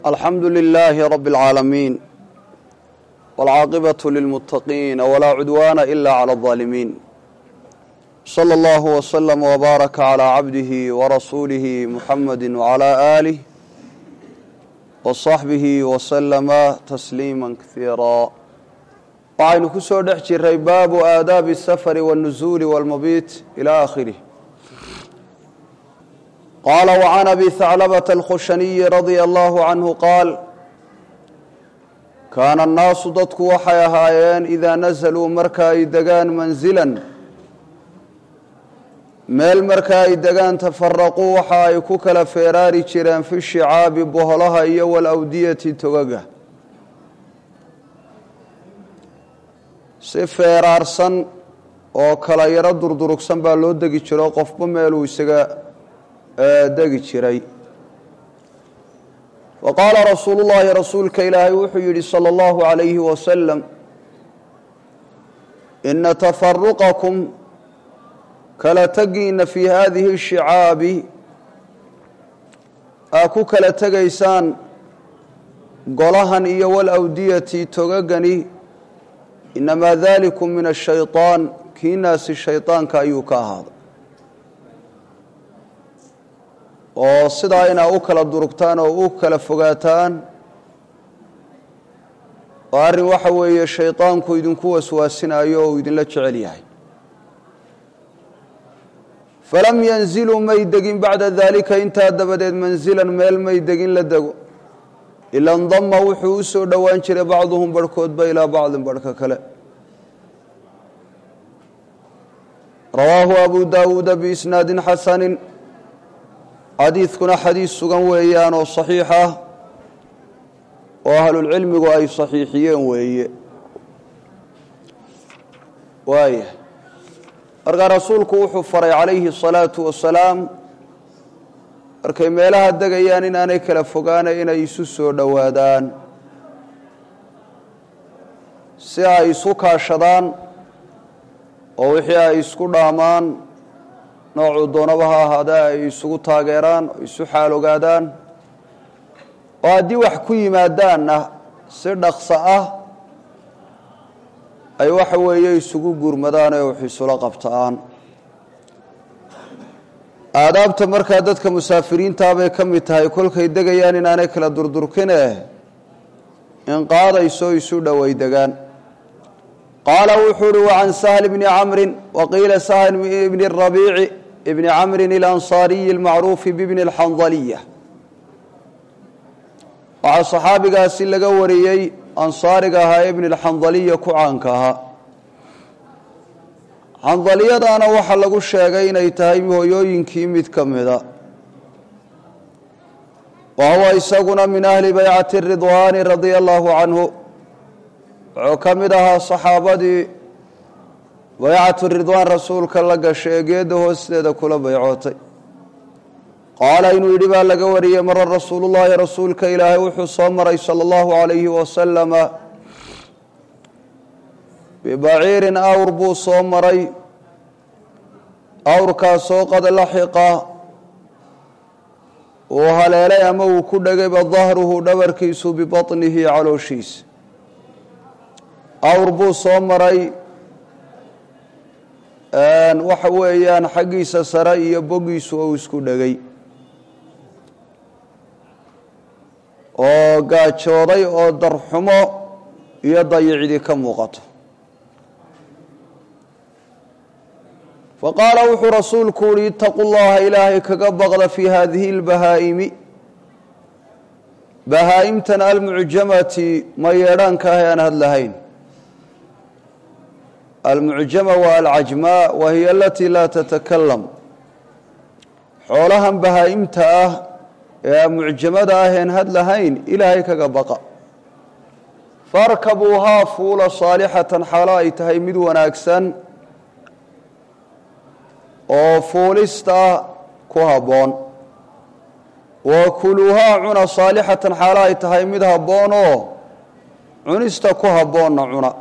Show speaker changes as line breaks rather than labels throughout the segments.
alxamdu lilaahi rabi اlcaalamiin wاlcaaqibaة lilmuttaqiina walaa cudwaana ila clى اظaalimiin slى اllahu wslm wbaaraka clى cabdihi warasuulihi muxamadi wclى aalih wصaxbihi wslama tasliima kaiira waxaynu ku soo dhex jiray baabu aadaabi الsafari wالnuzuuli wاlmabiit ilى akhirih qaala wcan abi haclabata alkhushaniyi radia allahu canhu qaal kaana annaasu dadku waxay ahaayeen idaa nasaluu marka ay degaan manzilan meel marka ay degaan tafaraquu waxa ay ku kala feeraari jireen fi shicaabi boholaha iyo walawdiyati togaga si feeraarsan oo kala yaro durdurugsan baa loo degi jiro qofba meeluu isaga degi jiray wa qaala rasuulu llaahi rasuulka ilaahay wuxuu yidhi salى اllahu عalayhi wasalam ina tafaruqakum kala tegiina fii hadihi shicaabi aa ku kala tegaysaan golahan iyo walawdiyati togagani inamaa dalikum min ashayطaan kiinaasi shayطaanka ayuu ka ahaaday oo sidaa inaa u kala durugtaan oo u kala fogaataan oo arrin waxa weeye shaydaanku idinku waswaasinayo oo uu idinla jecel yahay falam yanziluu may degin bacda daalika intaa dabadeed manzilan meel may degin la dego ila ndama wuxuu u soo dhowaan jiray bacduhum barhkoodba ilaa bacdin barhka kale rawaahu abu daawuuda biisnaadin xasanin xadiidkuna xadiis sugan weeyaan oo saxiix ah oo ahlulcilmigu ay saxiixiyeen weeye waaya markaa rasuulku wuxuu faray calayhi الsalaatu wasalaam markay meelaha degayaan inaanay kala fogaana inay isu soo dhowaadaan si ay isu kaashadaan oo wixii ay isku dhaamaan noocuu doonaba ha ahaadee ay isugu taageeraan oo isu xaal ogaadaan oo haddii wax ku yimaadaanna si dhaqso ah ay waxa weeye isugu gurmadaan ee wax isula qabtaan aadaabta markaa dadka musaafiriintaa bay ka mid tahay kolkay degayaan inaanay kala durdurkine in qaadayso isu dhoway degaan qaala wuxuu uhi wacan sahl bni camrin waqiila sahl bni rabiici bni camrin اlanصaariyi اlmacruufi bibni اlxandaliya waxaa saxaabigaasi laga wariyey ansaariga ahaa ee bni اlxandaliya ku caanka ahaa xandaliyadaana waxaa lagu sheegay inay tahay hooyooyinkii mid ka mida wa huwa isaguna min ahli baycati ridwaani radia allahu canhu wuxuu ka mid ahaa saxaabadii baycatu ridwaan rasuulka la gashay ee geedda hoosteeda kula baycootay qaala inuu yidhi baa laga wariyey mara rasuulullaahi rasuulka ilaahay wuxuu soo maray sala allahu calayhi wasalama bibaciirin awr buu soo maray awrkaasoo qad laxiqa uu haleelay ama uu ku dhegayba dahruhu dhabarkiisu bibaطnihi calooshiisa awr buu soo maray waxa weeyaan xaggiisa sare iyo bogiisu uu isku dhegay oo gaajooday oo darxumo iyo dayicdi ka muuqato faqaala wuxuu rasuulku uhi itaquu llaha ilaahay kaga baqda fii hadihi اlbahaa'imi bahaa'imtan almucjamati ma yeedhaanka ah ee aan hadlahayn almucjama waa alcajmaa wa hiya alatii laa tatakalam xoolahan bahaa'imta ah ee mucjamada ah een hadlahayn ilaahay kaga baqa farkabuuhaa fuula saalixatan xaalo ay tahay mid wanaagsan oo fuulista ku habboon wa kuluuhaa cuna saalixatan xaalo ay tahay mid habboon oo cunista ku habboonna cuna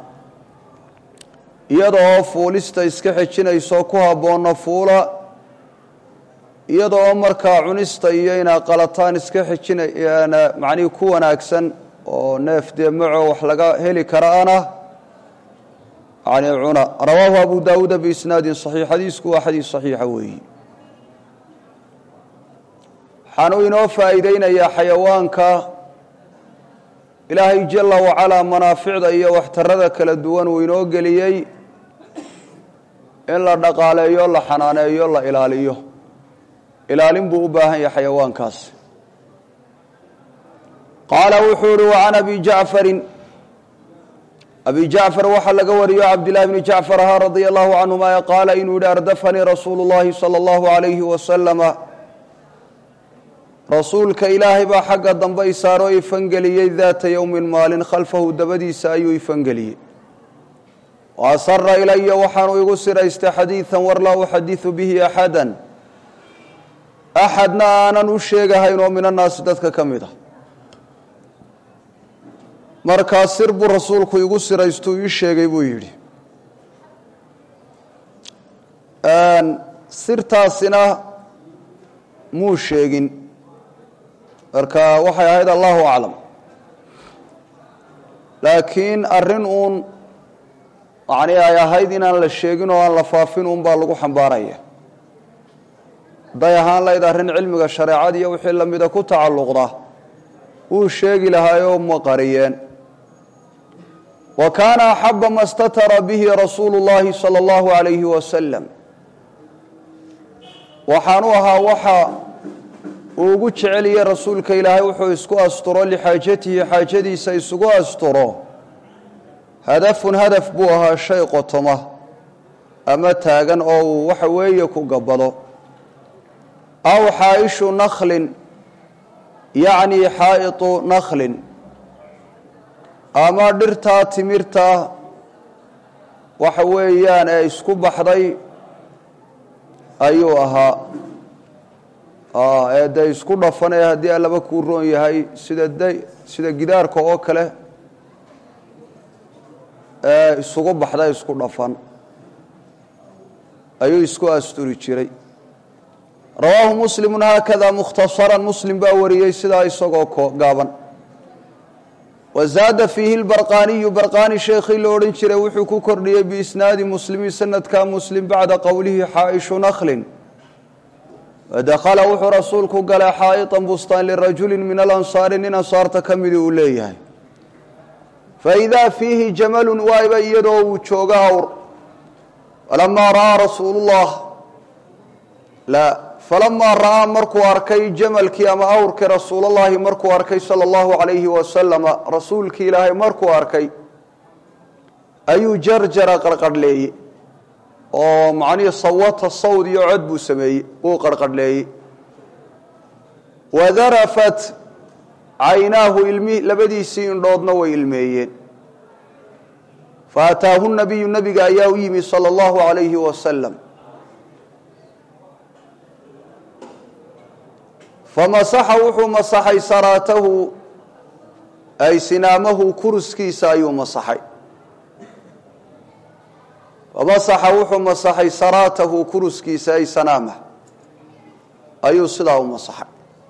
iyada oo fuulista iska xejinayso ku habboonna fuula iyadoo markaa cunista iyo inaa qalataan iska xijinayaan macnihii ku wanaagsan oo neef dee maco wax laga heli karaana yani cuna rawaahu abu daawuuda biisnaadin saxiix xadiisku waa xadiis saxiixa weeyi waxaanuu inoo faa'iideynayaa xayawaanka ilaahay jala wacalaa manaaficda iyo waxtarada kala duwan uu inoo geliyey in la dhaqaaleeyo la xanaaneeyo la ilaaliyo ilaalin buu u baahan yahay xayawaankaas qaala wuxuu uhi wacan abi jacfarin abi jacfar waxaa laga wariyo cabdillahi bni jacfar ahaa radia allahu canhuma ee qaala inuu yihi ardafanii rasuulu llahi sala allahu alayhi wasalama rasuulka ilaahay baa xagga dambe isaaroo ifangeliyey daata yowmin maalin khalfahu dabadiisa ayuu ifangeliyey wa asara ilaya waxaanu igu siraystay xadiidan war laa uxadiثu bihi axada axadna aanan u sheegahayn oo min annaasi dadka ka mid ah markaa sir buu rasuulku igu siraystuu ii sheegay buu yidhi sirtaasina muu sheegin marka waxay ahayd allahu aclam laakiin arrin uun macnii ay ahayd inaan la sheegin oo aan la faafin uun baa lagu xambaaraya hadday ahaan layd arrin cilmiga shareecada iyo wixii lamida ku tacalluqda wuu sheegi lahaayoo ma qariyeen wa kaana axaba ma statara bihi rasuulu llahi sala allahu alayhi wasalam waxaanu ahaa waxa uu ugu jeceliyey rasuulka ilaahay wuxuu isku asturo lixaajatihi xaajadiisa isugu asturo hadafun hadaf buu ahaa shay qotoma ama taagan oo uu waxa weeye ku gabbado aw xaaishu nakhlin yacni xaa'itu nakhlin ama dhirtaa timirta waxa weeyaan ee isku baxday ayuu ahaa ee dee isku dhafanee haddii allaba kuu roon yahay sida d sida gidaarka oo kale ee isugu baxda isku dhafan ayuu isku asturi jiray rawaahu muslimu haakada mukhtasaran muslim baa wariyey sidaa isagoo gaaban wazaada fiihi lbarqaaniyu barqaani sheekhii la odhan jiray wuxuu ku kordhiyey biisnaadi muslimi sanadka muslim bacda qowlihi xaaishu nakhlin wadakhala wuxuu rasuulku galay xaa'iطan bustaan lirajulin min alansaari nin ansaarta ka midi uu leeyahay faidaa fiihi jamalun waayba iyadoo uu joogo awr falamaa ra'aa rasuulu llah la falamaa ra'aa markuu arkay jamalkii ama awrkii rasuulallahi markuu arkay sala allahu calayhi wasalama rasuulkii ilaahay markuu arkay ayuu jarjara qarqadhleeyey oo macnihii sawata sawd iyo cod buu sameeyey wuu qarqadhleeyey wadarafat caynaahu ilmi labadiisii indhoodna way ilmeeyeen faataahu nabiyu nabiga ayaa u yimi sala allahu calayhi wasalam famasaxa wuxuu masaxay saraatahu ay sinaamahu kuruskiisa ayuu masaxay famasaxa wuxuu masaxay saraatahu kuruskiisa ay sanaamah ayuu sidaa u masaxay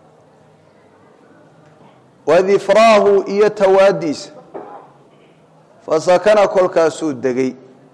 wadifraahu iyo tawaadiisa fasakana kolkaasuu degay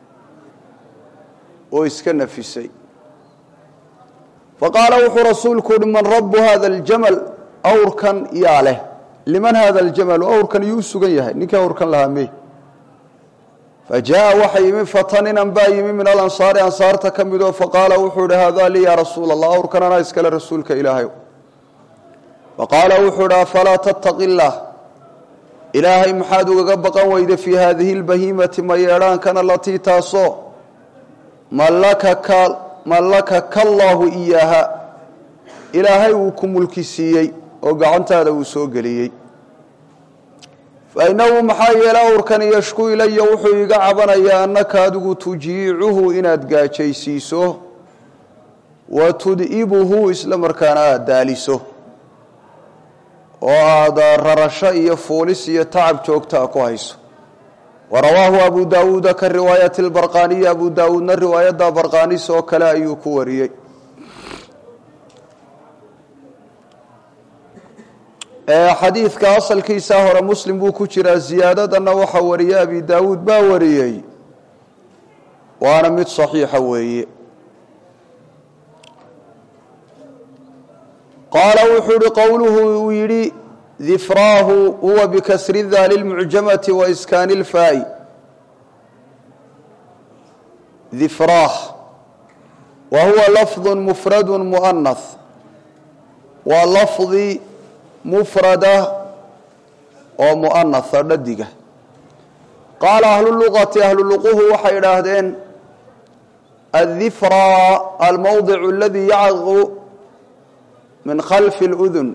oo iska nafisay faqaala wuxuu rasuulku uhi man rabu hada aljamal awrkan yaa leh liman hada aljamalu awrkan iyuu u sugan yahay ninkii awrkan lahaa me fajaءa waxa yimi fataninan baa yimi min alansaari ansaarta ka midoo faqaala wuxuu ihi hada lii ya rasuula allah awrkan anaa iskale rasuulka ilaahay faqaala wuxuu ihi afalaa tattaqi اllah ilaahay maxaad ugaga baqan weyda fii hadihi اlbahiimati ma yeedhaankana latii taasoo malakaka mallakaka allaahu iyaaha ilaahay uu ku mulki siiyey oo gacantaada uu soo geliyey fa innahu maxaa yeele awrkani yashku ilaya wuxuu iga cabanayaa annaka adigu tujiicuhu inaad gaajaysiiso wa tud'ibuhu isla markaana aada daaliso oo aada rarasho iyo fuulis iyo tacab joogtaa ku hayso warawaahu abu daawuuda ka riwaayati lbarqaaniyi abu daawuudna riwaayadda barqaanis oo kale ayuu ku wariyey xadiidka asalkiisa hore muslim buu ku jiraa ziyaadadanna waxaa wariyey abi daawuud baa wariyey waana mid saxiixa weeye qaala wuxuu uhi qowluhu uu yidhi difraahu huwa bikasri daali lmucjamati wa iskaani lfaa'i difraah wa huwa lafdu mufradu mu'anath waa lafdi mufrada oo mu'anatha dhadiga qaala ahluluqati ahluluquhu waxay idhaahdeen addifraa almowdicu aladii yacqu min khalfi اludun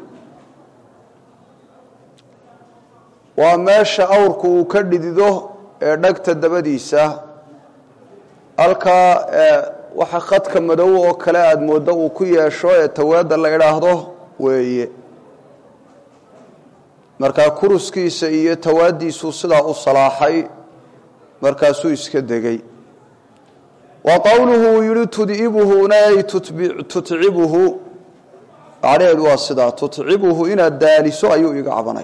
waa meesha awrku uu ka dhidido ee dhagta dabadiisa halkaa waxa khadka madow oo kale aada mooddo uu ku yeesho ee tawaada la idhaahdo weeye markaa kuruskiisa iyo tawaadiisuu sidaa u salaaxay markaasuu iska degay wa qowluhu uu yihi tud'ibuhuna ay tutcibuhu macnaheedu waa sidaa tutcibuhu inaad daaliso ayuu iga cabanay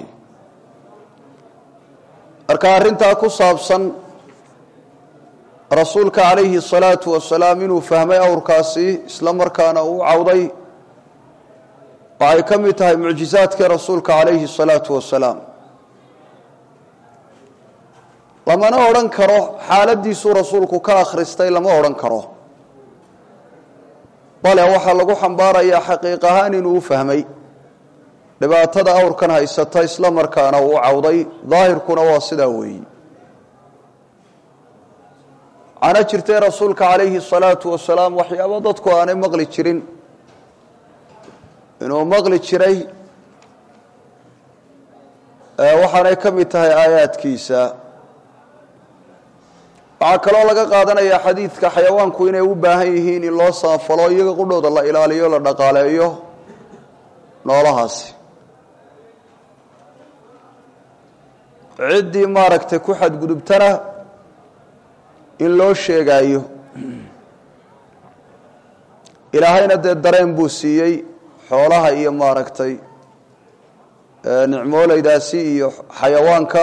marka arrintaa ku saabsan rasuulka calayhi الsalaatu wasalaam inuu fahmay awrkaasi isla markaana uu cawday waxay ka mid tahay mucjizaadkii rasuulka calayhi الsalaatu wasalaam lamana odhan karo xaaladiisuu rasuulku ka akhristay lama odhan karo bale waxaa lagu xambaarayaa xaqiiq ahaan inuu u fahmay dhibaatada awrkan haysata isla markaana uu cawday daahirkuna waa sidaa weeyi waxaana jirtay rasuulka calayhi الsalaatu wasalaam waxyaabo dadku aanay maqli jirin inuu maqli jiray waxaanay ka mid tahay aayaadkiisa waxaa kaloo laga qaadanayaa xadiidka xayawaanku inay u baahan yihiin in loo samafalo iyaga qudhooda la ilaaliyo la dhaqaaleeyo noolahaasi ciddii maaragtay ku xadgudubtana in loo sheegaayo ilaahayna dee dareen buu siiyey xoolaha iyo maaragtay nicmooleydaasi iyo xayawaanka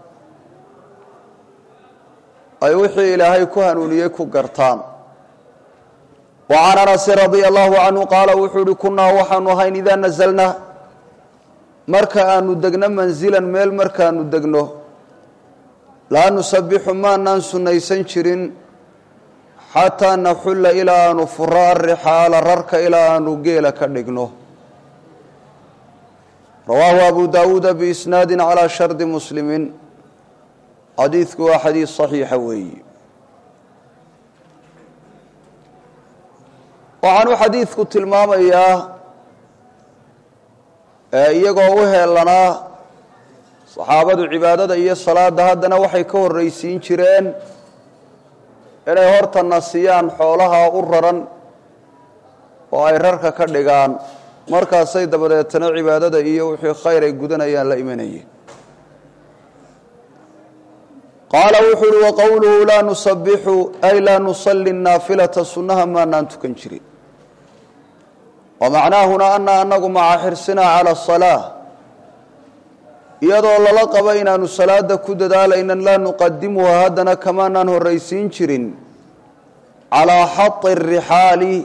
ay wixii ilaahay ku hanuuniyey ku gartaan wa can anasin radia allahu canhu qaala wuxuu uhi kunnaa waxaanu ahayn idaa nazalna marka aanu degno manzilan meel markaanu degno laa nusabixu maanaan sunnaysan jirin xataa naxulla ilaa aanu furo arixaala rarka ilaa aanu geela ka dhigno rawaahu abu daawuuda biisnaadi calaa shardi muslimiin xadiidku waa xadiid saxiixa weeyi waxaanuu xadiidku tilmaamayaa iyagoo u heelanaa saxaabadu cibaadada iyo salaada haddana waxay ka horraysiin jireen inay horta nasiyaan xoolaha u raran oo ay rarka ka dhigaan markaasay dabadeetana cibaadada iyo wixii khayr ay gudanayaan la imanayeen qaala wuxuu uhi waqowluhu laa nusabixu ay laa nusalli naafilata sunnaha maanaan tukan jirin wamacnaahuna ana anagu maca xirsinaa cala asalaa iyadoo lala qabo inaanu salaada ku dadaalaynan laa nuqadimuha haddana kamaanaan horraysiin jirin calaa xati arixaali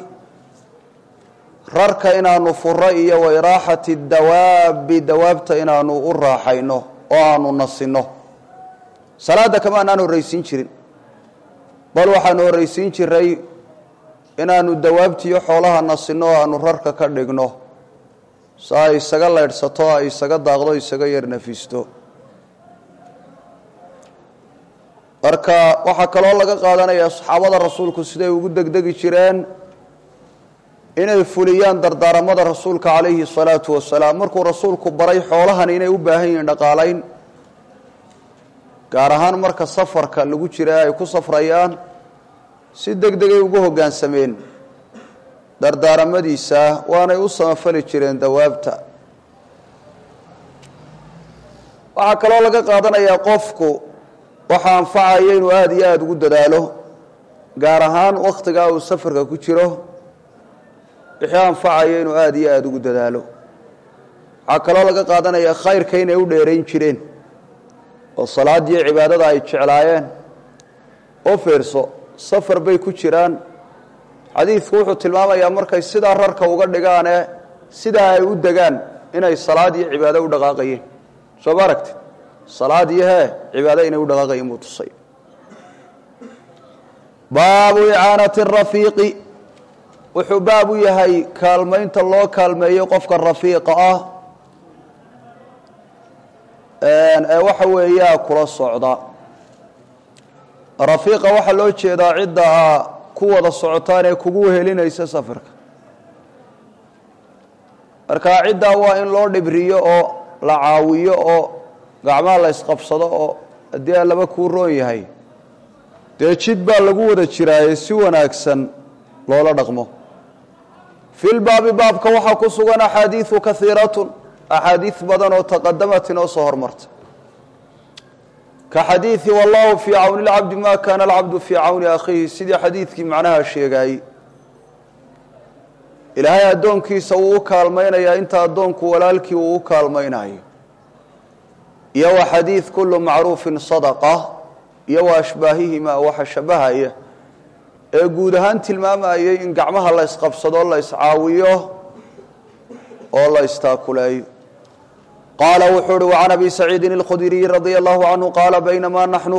rarka inaanu furo iyo wairaaxati dawaabi dawaabta inaanu u raaxayno oo aanu nasinno salaada kamaanaan horraysiin jirin bal waxaanu horraysiin jiray inaanu dawaabtiiyo xoolaha nasinno oo aanu rarka ka dhigno si ay isaga leydhsato ay isaga daaqdo isaga yar nafisto marka waxaa kaloo laga qaadanayaa saxaabada rasuulku siday ugu degdegi jireen inay fuliyaan dardaaramada rasuulka calayhi salaatu wasalaam markuu rasuulku baray xoolahan inay u baahan yihiin dhaqaalayn gaar ahaan marka safarka lagu jira ay ku safrayaan si deg degay ugu hoggaansameen dardaaramadiisa waanay u samafali jireen dawaabta waxaa kaloo laga qaadanayaa qofku waxa anfacaya inuu aada iyo aada ugu dadaalo gaar ahaan wakhtigaa uu safarka ku jiro wixii anfacaya inuu aada iyo aada ugu dadaalo waxaa kaloo laga qaadanaya khayrka inay u dheerayn jireen oo salaadiyo cibaadada ay jeclaayeen oo feerso safar bay ku jiraan xadiidku wuxuu tilmaamayaa markay sidaa rarka uga dhigaanee sidaa ay u degaan inay salaad iyo cibaado u dhaqaaqayeen soo ma aragti salaad iyo hee cibaado inay u dhaqaaqayeen buu tusay baabu icaanati rafiiqi wuxuu baab u yahay kaalmaynta loo kaalmeeyo qofka rafiiqa ah ee waxa weeyaa kula socda rafiiqa waxaa loo jeedaa cidda a ku wada socotaan ee kugu wehelinaysa safarka marka ciddaa waa in loo dhibriyo oo la caawiyo oo gacmaha la ysqabsado oo haddii a laba kuu roon yahay dee jid baa lagu wada jiraaye si wanaagsan loola dhaqmo fi lbaabi baabka waxaa ku sugan axaadiiu kaiiratun axaadiid badan oo taqadamat inoo soo hormartay ka xadiidi wallahu fii cawni lcabdi ma kaana alcabdu fii cawni akhiihi sidii xadiidkii macnaha sheegaayey ilaahay addoonkiisa wuu u kaalmaynayaa inta addoonku walaalkii uu u kaalmaynayo iyo wa xadiid kulu macruufin sadaqa iyo wa ashbaahihima waxa shabahaya ee guud ahaan tilmaamayay in gacmaha la ysqabsado la yscaawiyo oo la istaakuleeyo qaala wuxuu uhi وcan abi saciidin اlkhudriyi radia allahu canhu qaala baynamaa naxnu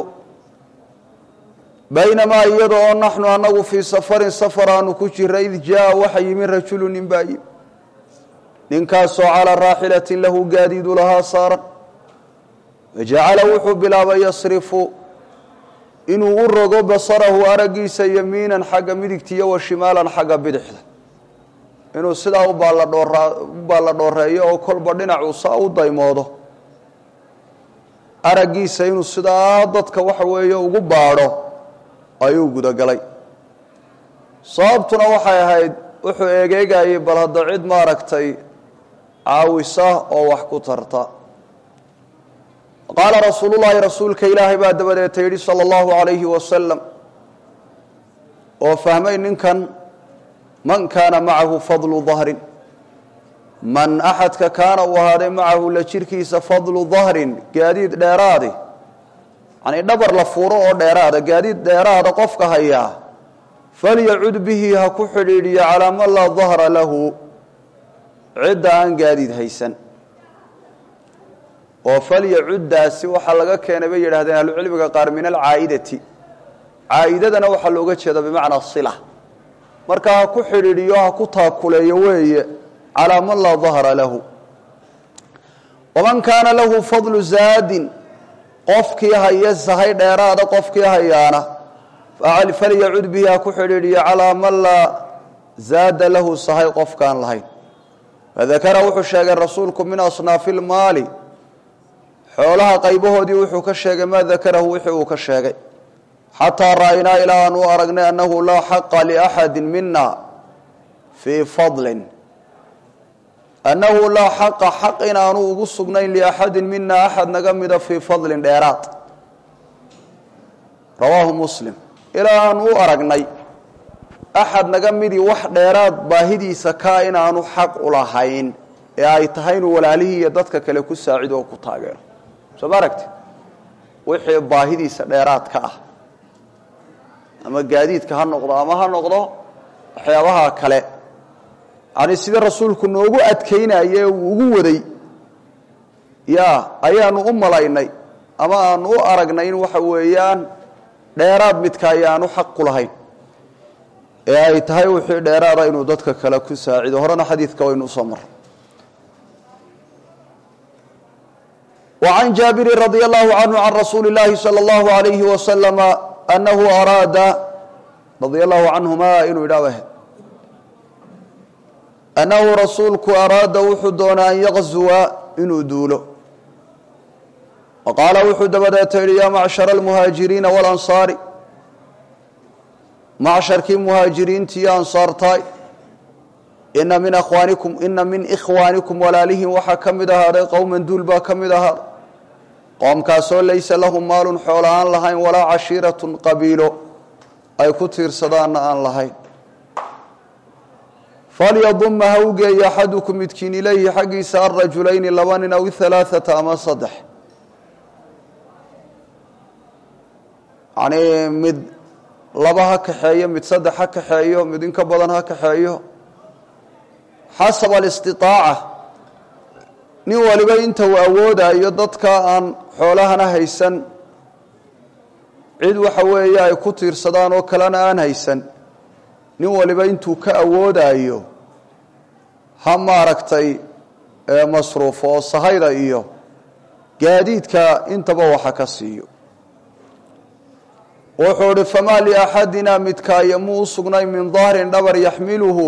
baynamaa iyada oo naxnu anagu fii safarin safar aanu ku jira id jaa waxa yimi rajulu nin baa yimi ninkaasoo calaa raaxilatin lahu gaadiidu lahaa saaran wajacala wuxuu bilaabay yasrifu inuu u rogo basarahu araggiisa yamiinan xagga midigta iyo wa shimaalan xagga bidixda inuu sidaa u baalladhoora u baalla dhooreeyo oo kolba dhinacuu saa u daymoodo araggiisa inuu sidaa dadka waxa weeye ugu baadho ayuu gudagalay sababtuna waxay ahayd wuxuu eegeegayay bal hadda cid maaragtay caawisa oo wax ku tarta qaala rasuulu llaahi rasuulka ilaahay baa dabadeeta yidhi sala allahu calayhi wasalam oo fahmay ninkan man kaana macahu fadlu dahrin man axadka kaana uu ahaaday macahu la jirkiisa fadlu dahrin gaadiid dheeraadi yanii dhabar la fuuro oo dheeraada gaadiid dheeraada qofka hayaa falyacud bihi ha ku xidhiidhiyo calaa man laa dahra lahu cidda aan gaadiid haysan oo falyacuddaasi waxaa laga keenay bay yidhahdeen ahlucilmiga qaar min alcaa'idati caa'idadana waxaa looga jeeda bimacnaa sila marka ha ku xidhiidhiyo ha ku taakuleeyo weeye calaa man laa dahra lahu waman kaana lahu fadlu zaadin qofkii haya sahay dheeraada qofkii hayaana falyacud bihi ha ku xidhiidhiyo calaa man laa zaada lahu sahay qofkaan lahayn fadakara wuxuu sheegay rasuulku min asnaafi lmaali xoolaha qaybahoodii wuxuu ka sheegay maa dakarahu wixii uu ka sheegay xataa ra'aynaa ilaa aan u aragnay annahu laa xaqa liaxadi mina fii fadlin annahu laa xaqa xaq inaanu ugu sugnayn liaxadin mina axad naga mida fii fadlin dheeraad rawaahu muslim ilaa aan u aragnay axad naga midii wax dheeraad baahidiisa kaa inaanu xaq u lahayn ee ay tahay inuu walaalihii iyo dadka kale ku saacido oo ku taageero soo ma aragti wixii baahidiisa dheeraad ka ah ama gaadiidka ha noqdo ama ha noqdo waxyaabaha kale yani sida rasuulku noogu adkaynaye ee uu ugu waday ya ayaanu u malaynay ama aanu u aragnay in waxa weeyaan dheeraad midka ayaanu xaq ku lahayn ee ay tahay wixii dheeraada inuu dadka kale ku saacido horena xadiidka waynu usoo maray وعن جابر رضي الله عنه عن رسول الله صلى الله عليه وسلم أنه أراد رضي الله عنهما inuu idhah أنه رasuulku أراada wuxuu doonaa أن يغزوa inuu duulo وqاala wuxuu dabadeeta yihi ya معشhر المهاaجiريiنa والأنصاaر macشharkii مهاaجiriinti iyo أنصاartaay ina min akhwaanikum ina min ikhwaanikum walaalihin waxaa ka mid ahaaday qowman duul baa ka mid ahaaday qoomkaasoo laysa lahum maalun xoola aan lahayn walaa cashiiratun qabiilo ay ku tiirsadaanna aan lahayn falyaduma ha u geeya axadukum midkiin ilayhi xaggiisa alrajulayni laba nin aw halaaثata ama saddex yacnii mid laba ha kaxeeyo mid saddex ha kaxeeyo mid in ka badan ha kaxeeyo xasaba alistiطaaca nin waliba inta uu awoodayo dadka aan xoolahana haysan cid waxa weeye ay ku tiirsadaan oo kalena aan haysan nin waliba intuu ka awoodayo ha maaragtay masruufo oo sahayda iyo gaadiidka intaba waxa ka siiyo wuxuu uhi famaa liaxadina midkaaya muu u sugnay min dahrin dhabar yaxmiluhu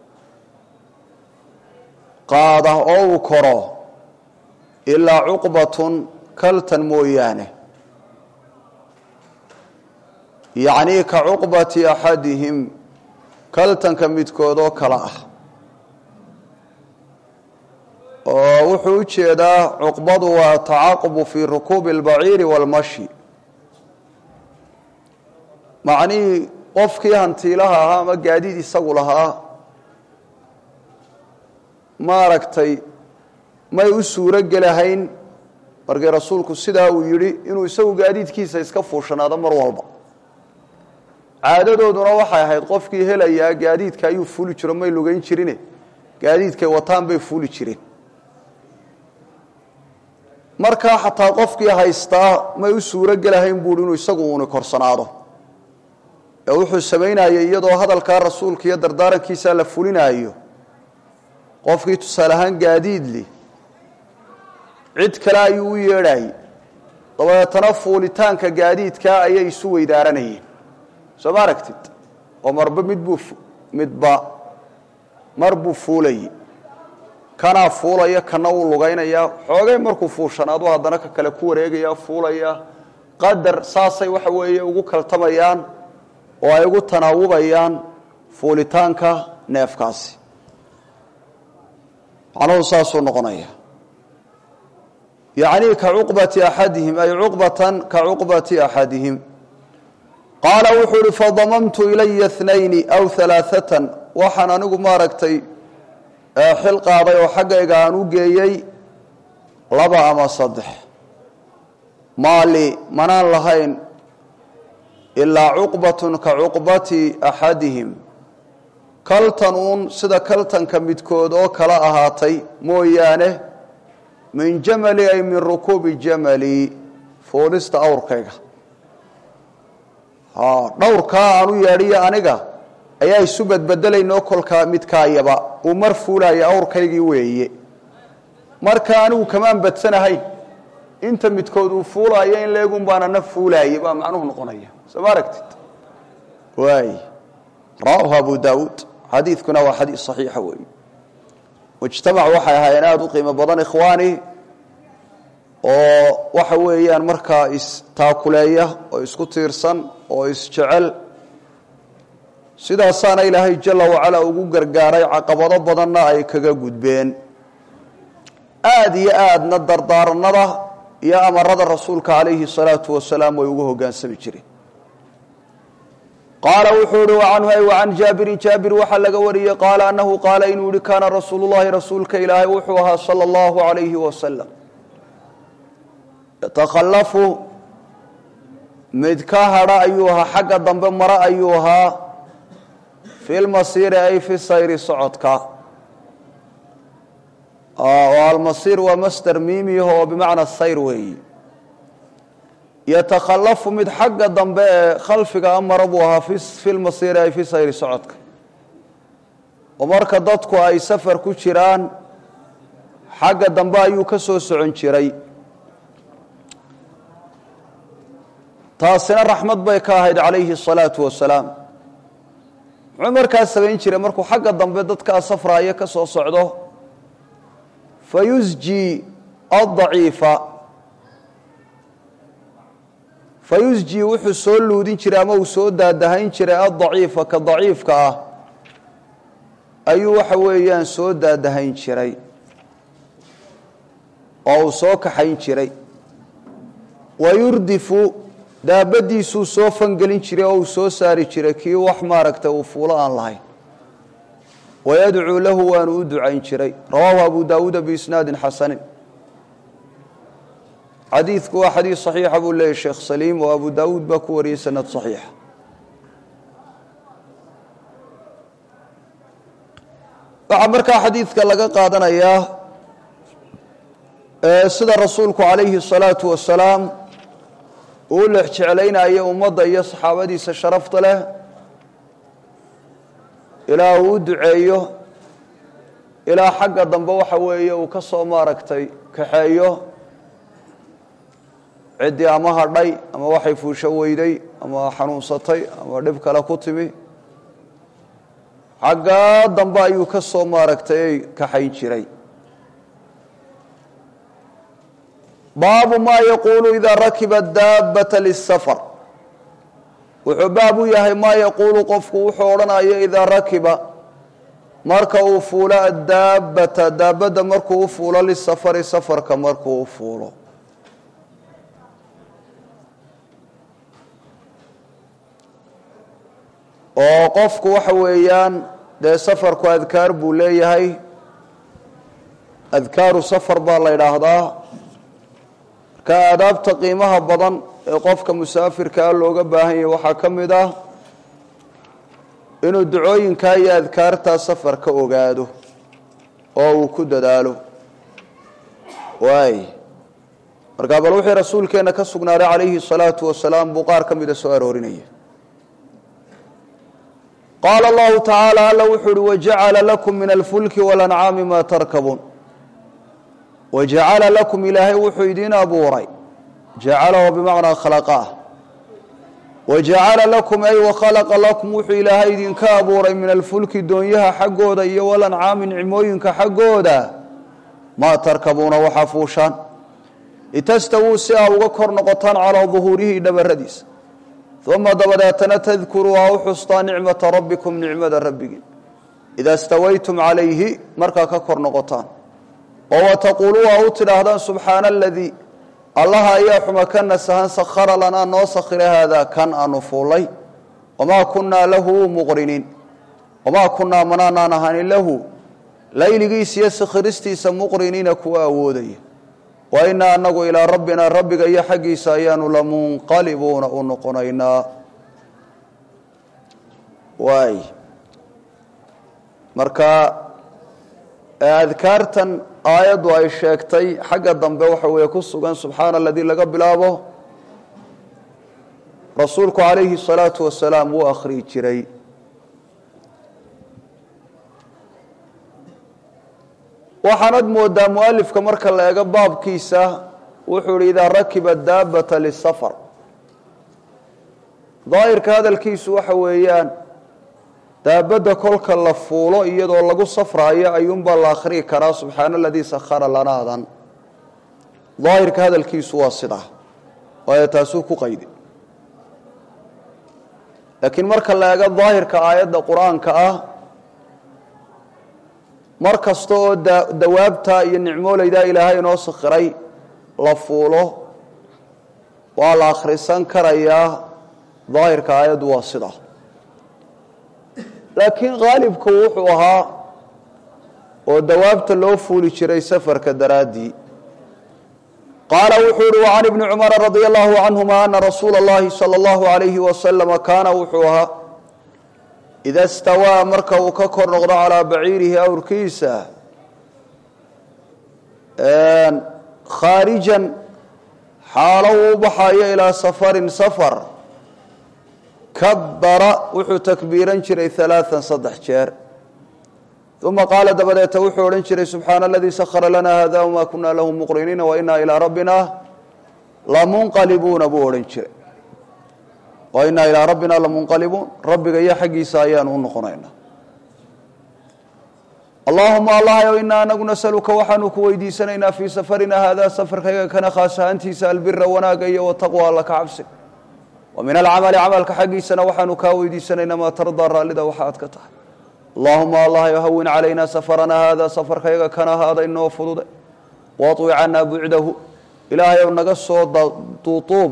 qaada oo uu koro ilaa cuqbatun kaltan mooyaane yacnii ka cuqbati axadihim kaltanka midkood oo kale ah oo wuxuu u jeedaa cuqbadu waa tacaqubu fii rukuubi اlbaciiri wاlmashi macnihii qofkii hantiilaha ahaa ama gaadiid isagu lahaa maaragtay may u suuro gelahayn markii rasuulku sidaa uu yidhi inuu isagu gaadiidkiisa iska fuushanaado mar walba caadadooduna waxay ahayd qofkii helayaa gaadiidka ayuu fuuli jiro may lugayn jirine gaadiidkay wataan bay fuuli jireen markaa xataa qofkii haystaa may u suuro gelahayn buuhi inuu isagu uuni korsanaado ee wuxuu samaynayay iyadoo hadalkaa rasuulka iyo dardaarankiisa la fulinaayo qofkii tusaale ahaan gaadiidli cid kale ayuu u yeedhayay dabeetana fuulitaanka gaadiidkaa ayay isu weydaaranayeen soo ma aragtid oo marba midbuu midba mar buu fuulayay kanaa fuulaya kana wuu lugaynayaa xoogay markuu fuushanaadu haddana ka kale ku wareegaya fuulaya qadar saasay waxa weeye ugu kaltamayaan oo ay ugu tanaawubayaan fuulitaanka neefkaasi macnuhu saasuu noqonaya yacnii ka cuqbati axadihim ay cuqbatan ka cuqbati axadihim qaala wuxuu uhi fadamamtu ilaya اnayni aw alaaثatan waxaan anigu maaragtay xil qaaday oo xaggayga aan u geeyey laba ama saddex maali manaan lahayn ilaa cuqbatun ka cuqbati axadihim kaltan uun sida kaltanka midkood oo kala ahaatay mooyaane min jamali ay min rukuubi jamali fuulista awrkayga dhowrkaa aan u yeedhiyo aniga ayaa isu badbedelaynoo kolkaa midkaayaba uu mar fuulaya awrkaygii weeye marka anigu kamaan badsanahayn inta midkood uu fuulaayo in leegun baana na fuulaayay baa macnuhu noqonaya soo ma aragtid waay rawaahu abu daawuud xadiidkuna waa xadiis saxiixa weeye mujtamac waxay ahaayeen aada u qiimo badan ikhwaani oo waxa weeyaan markaa istaakuleeya oo isku tiirsan oo isjecel sidaasaana ilaahay jala wacala ugu gargaaray caqabado badanna ay kaga gudbeen aada iyo aadna dardaaranada iyo amarada rasuulka calayhi salaatu wasalaam way ugu hogaansami jireen qaala wuxuu ihi wacanhu ay wacan jaabirin jaabir waxaa laga wariyey qaala annahu qaala inuu yihi kaana rasuulu llahi rasuulka ilaahay wuxuu ahaa sala allahu calayhi wasalam yatakhalafu mid ka hadha ayuu ahaa xagga dambe mare ayuu ahaa fi lmasiiri ay fi sayri socodka oo almasiir waa master miimiyaho oo bimacna sayr weeyi yatakhalafu mid xagga dambe ee khalfiga amara buu ahaa fi lmasiiri ay fi sayri socodka oo marka dadku ay safar ku jiraan xagga dambe ayuu ka soo socon jiray taasina raxmad bay ka ahayd calayhi الsalaatu wasalaam muxuu markaas samayn jiray markuu xagga dambe dadkaa safraaya ka soo socdo fayusji adaciifa fayusji wuxuu soo luudin jiray ama uu soo daadahayn jiray adaciifa ka daciifka ah ayuu waxa weeyaan soo daadahayn jiray oo uu soo kaxayn jiray wayurdifu daabadiisuu soo fangelin jiray oo uu soo saari jiray kii wax maaragtay uu fuulo aan lahayn wayadcuu lahu waanu u ducayn jiray rawaahu abu daawuuda biisnaadin xasanin xadiidku waa xadiis saxiixa buu leeyahy sheekh saliim oo abu daawuud baa ku wariyey sanad saxiixa waxaa markaa xadiidka laga qaadanayaa sida rasuulku calayhi الsalaatu wasalaam uu lex jeclaynayo ummadda iyo saxaabadiisa sharafta leh ilaa uu u duceeyo ilaa xagga dambe waxa weeye uu ka soo maaragtay kaxeeyo ciddii ama hadhay ama waxay fuusho weyday ama xanuunsatay ama dhib kale ku timi xaggaa dambe ayuu ka soo maaragtay kaxayn jiray baabu maa yaquulu idaa rakiba daabata lisafar wuxuu baab u yahay maa yaquulu qofku wuxuu odhanayo idaa rakiba marka uu fuulo adaabbata daabadda markuu u fuulo lisafari safarka markuu u fuulo oo qofku waxa weeyaan dee safarku adkaar buu leeyahay adkaaru safar baa la yidhaahdaa marka aadaabta qiimaha badan ee qofka musaafirkaa looga baahan yahay waxaa ka mid ah inuu ducooyinkaa iyo adkaartaa safar ka ogaado oo uu ku dadaalo waay markaa bal wixii rasuulkeenna ka sugnaaday calayhi salaatu wasalaam buu qaar ka mida soo aroorinaya qaala allahu tacaala alla wuxuu uhi wajacala lakum min alfulki walancaami maa tarkabuun wajacala lakum ilaahay wuxuu idiin abuuray jacalaho bimacnaa khalaqaah wajacala lakum ay wakhalaqa lakum wuxuu ilaahay idinka abuuray min alfulki doonyaha xaggooda iyo walancaami nicmooyinka xaggooda maa tarkabuuna waxaa fuushaan litastawuu si aa uga kor noqotaan calaa duhuurihi dhabaradiisa uma dabadeetana tadkuruu aa u xustaa nicmata rabbikum nicmada rabbigiin idaa stawaytum calayhi markaa ka kor noqotaan oo wataquuluu aa u tidhaahdaan subxaana aladii allaha ayaa xuma ka nasahan sakhara lanaa noo sakhira haadaa kan aanu fuullay wamaa kunnaa lahu muqriniin wamaa kunnaa manaanaan ahanin lahu layligiisa iyo sakhiristiisa muqriniina kuwa awoodaya wa inaa anagu ilaa rabbina rabbiga iyo xaggiisa ayaanu lamunqalibuuna u noqonaynaa waay marka adkaartan aayaddu ay sheegtay xagga dambe waxa weeye ku sugan subxaana aladii laga bilaabo rasuulku calayhi الsalaatu wasalaam wuu akhriyi jiray waxaanad moodaa mualifka marka la eego baabkiisa wuxuu ihi idaa rakiba daabata lisafar daahirka hadalkiisu waxa weeyaan daabadda kolka la fuulo iyadoo lagu safraayo ayuunbaa la akhriyi karaa subxaana aladii sakhara lanaadan daahirka hadalkiisu waa sidaa waayo taasuu ku qaydi laakiin marka la eego daahirka aayadda qur-aanka ah mar kasta oo dawaabta iyo nicmooleydaa ilaahay inoo sakhiray la fuulo waa la akhrisan karayaa daahirka aayaddu waa sidaa laakiin khaalibku wuxuu ahaa oo dawaabta loo fuuli jiray safarka daraaddii qaala wuxuu uhi wacan ibni cumara radia allahu canhuma ana rasuula اllahi salى اllahu alayhi wasalama kaana wuxuu ahaa ida stawaa marka uu ka kor noqdo calaa baciirihi awrkiisa khaarijan xaalo uu u baxayo ilaa safarin safar kabara wuxuu takbiiran jiray alaaan saddex jeer uma qaala dabadeeta wuxuu odhan jiray subxaana aladii sakhara lana hada wma kuna lahu muqriniina wainaa ilaa rabbina lamunqalibuuna buu odhan jiray wainaa ilaa rabbina lamunqalibuun rabbiga iyo xaggiisa ayaanu u noqonaynaa allahuma allahyow inaa anagu nasaluka waxaanu ku weydiisanaynaa fii safarina haadaa safarkayga kana khaas ahaantiisa albira wanaaga iyo wataqwa alla ka cabsi wa min alcamali camalka xaggiisana waxaanu kaa weydiisanaynaa maa tardaa raallida waxa aad ka tahay allahuma allahyow hawin calaynaa safarana haadaa safarkayga kana ahaada inoo fudude waطwi canaa bucdahu ilaahayow naga soo duutuub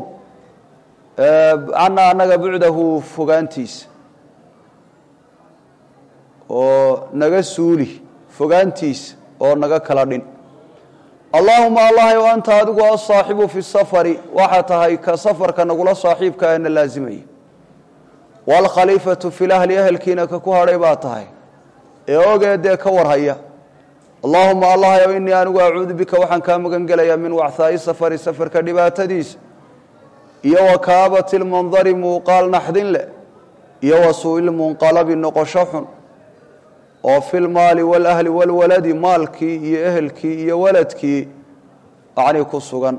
canaa anaga bucdahu fogaantiisa oo naga suuli fogaantiisa oo naga kala dhin allaahuma allahayow anta adigu asaaxibu fi safari waxaa tahay ka safarka nagula saaxiibka eena laasimaya waalkhaliifatu fil ahli ehelkiina ka ku hadhay baa tahay ee ogeedee ka warhaya allaahuma allahayow inii anigu acuudu bika waxaan kaa magan gelayaa min wachaa'i safari safarka dhibaatadiisa iyo wa kaabati lmandari muuqaal naxdin leh iyo wa suu'ilmunqalabi noqosho xun oo filmaali walahli walwaladi maalkii iyo ehelkii iyo waladkii yacnii ku sugan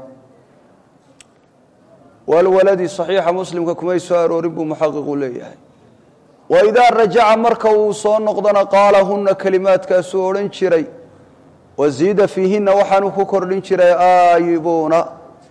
walwaladi saxiixa muslimka kumay soo aroorin buu muxaqiqu leeyahay waidaa rajaca marka uu soo noqdona qaala huna kelimaadkaasuu odhan jiray wasiida fiihinna waxaanu ku kordhin jiray aayibuuna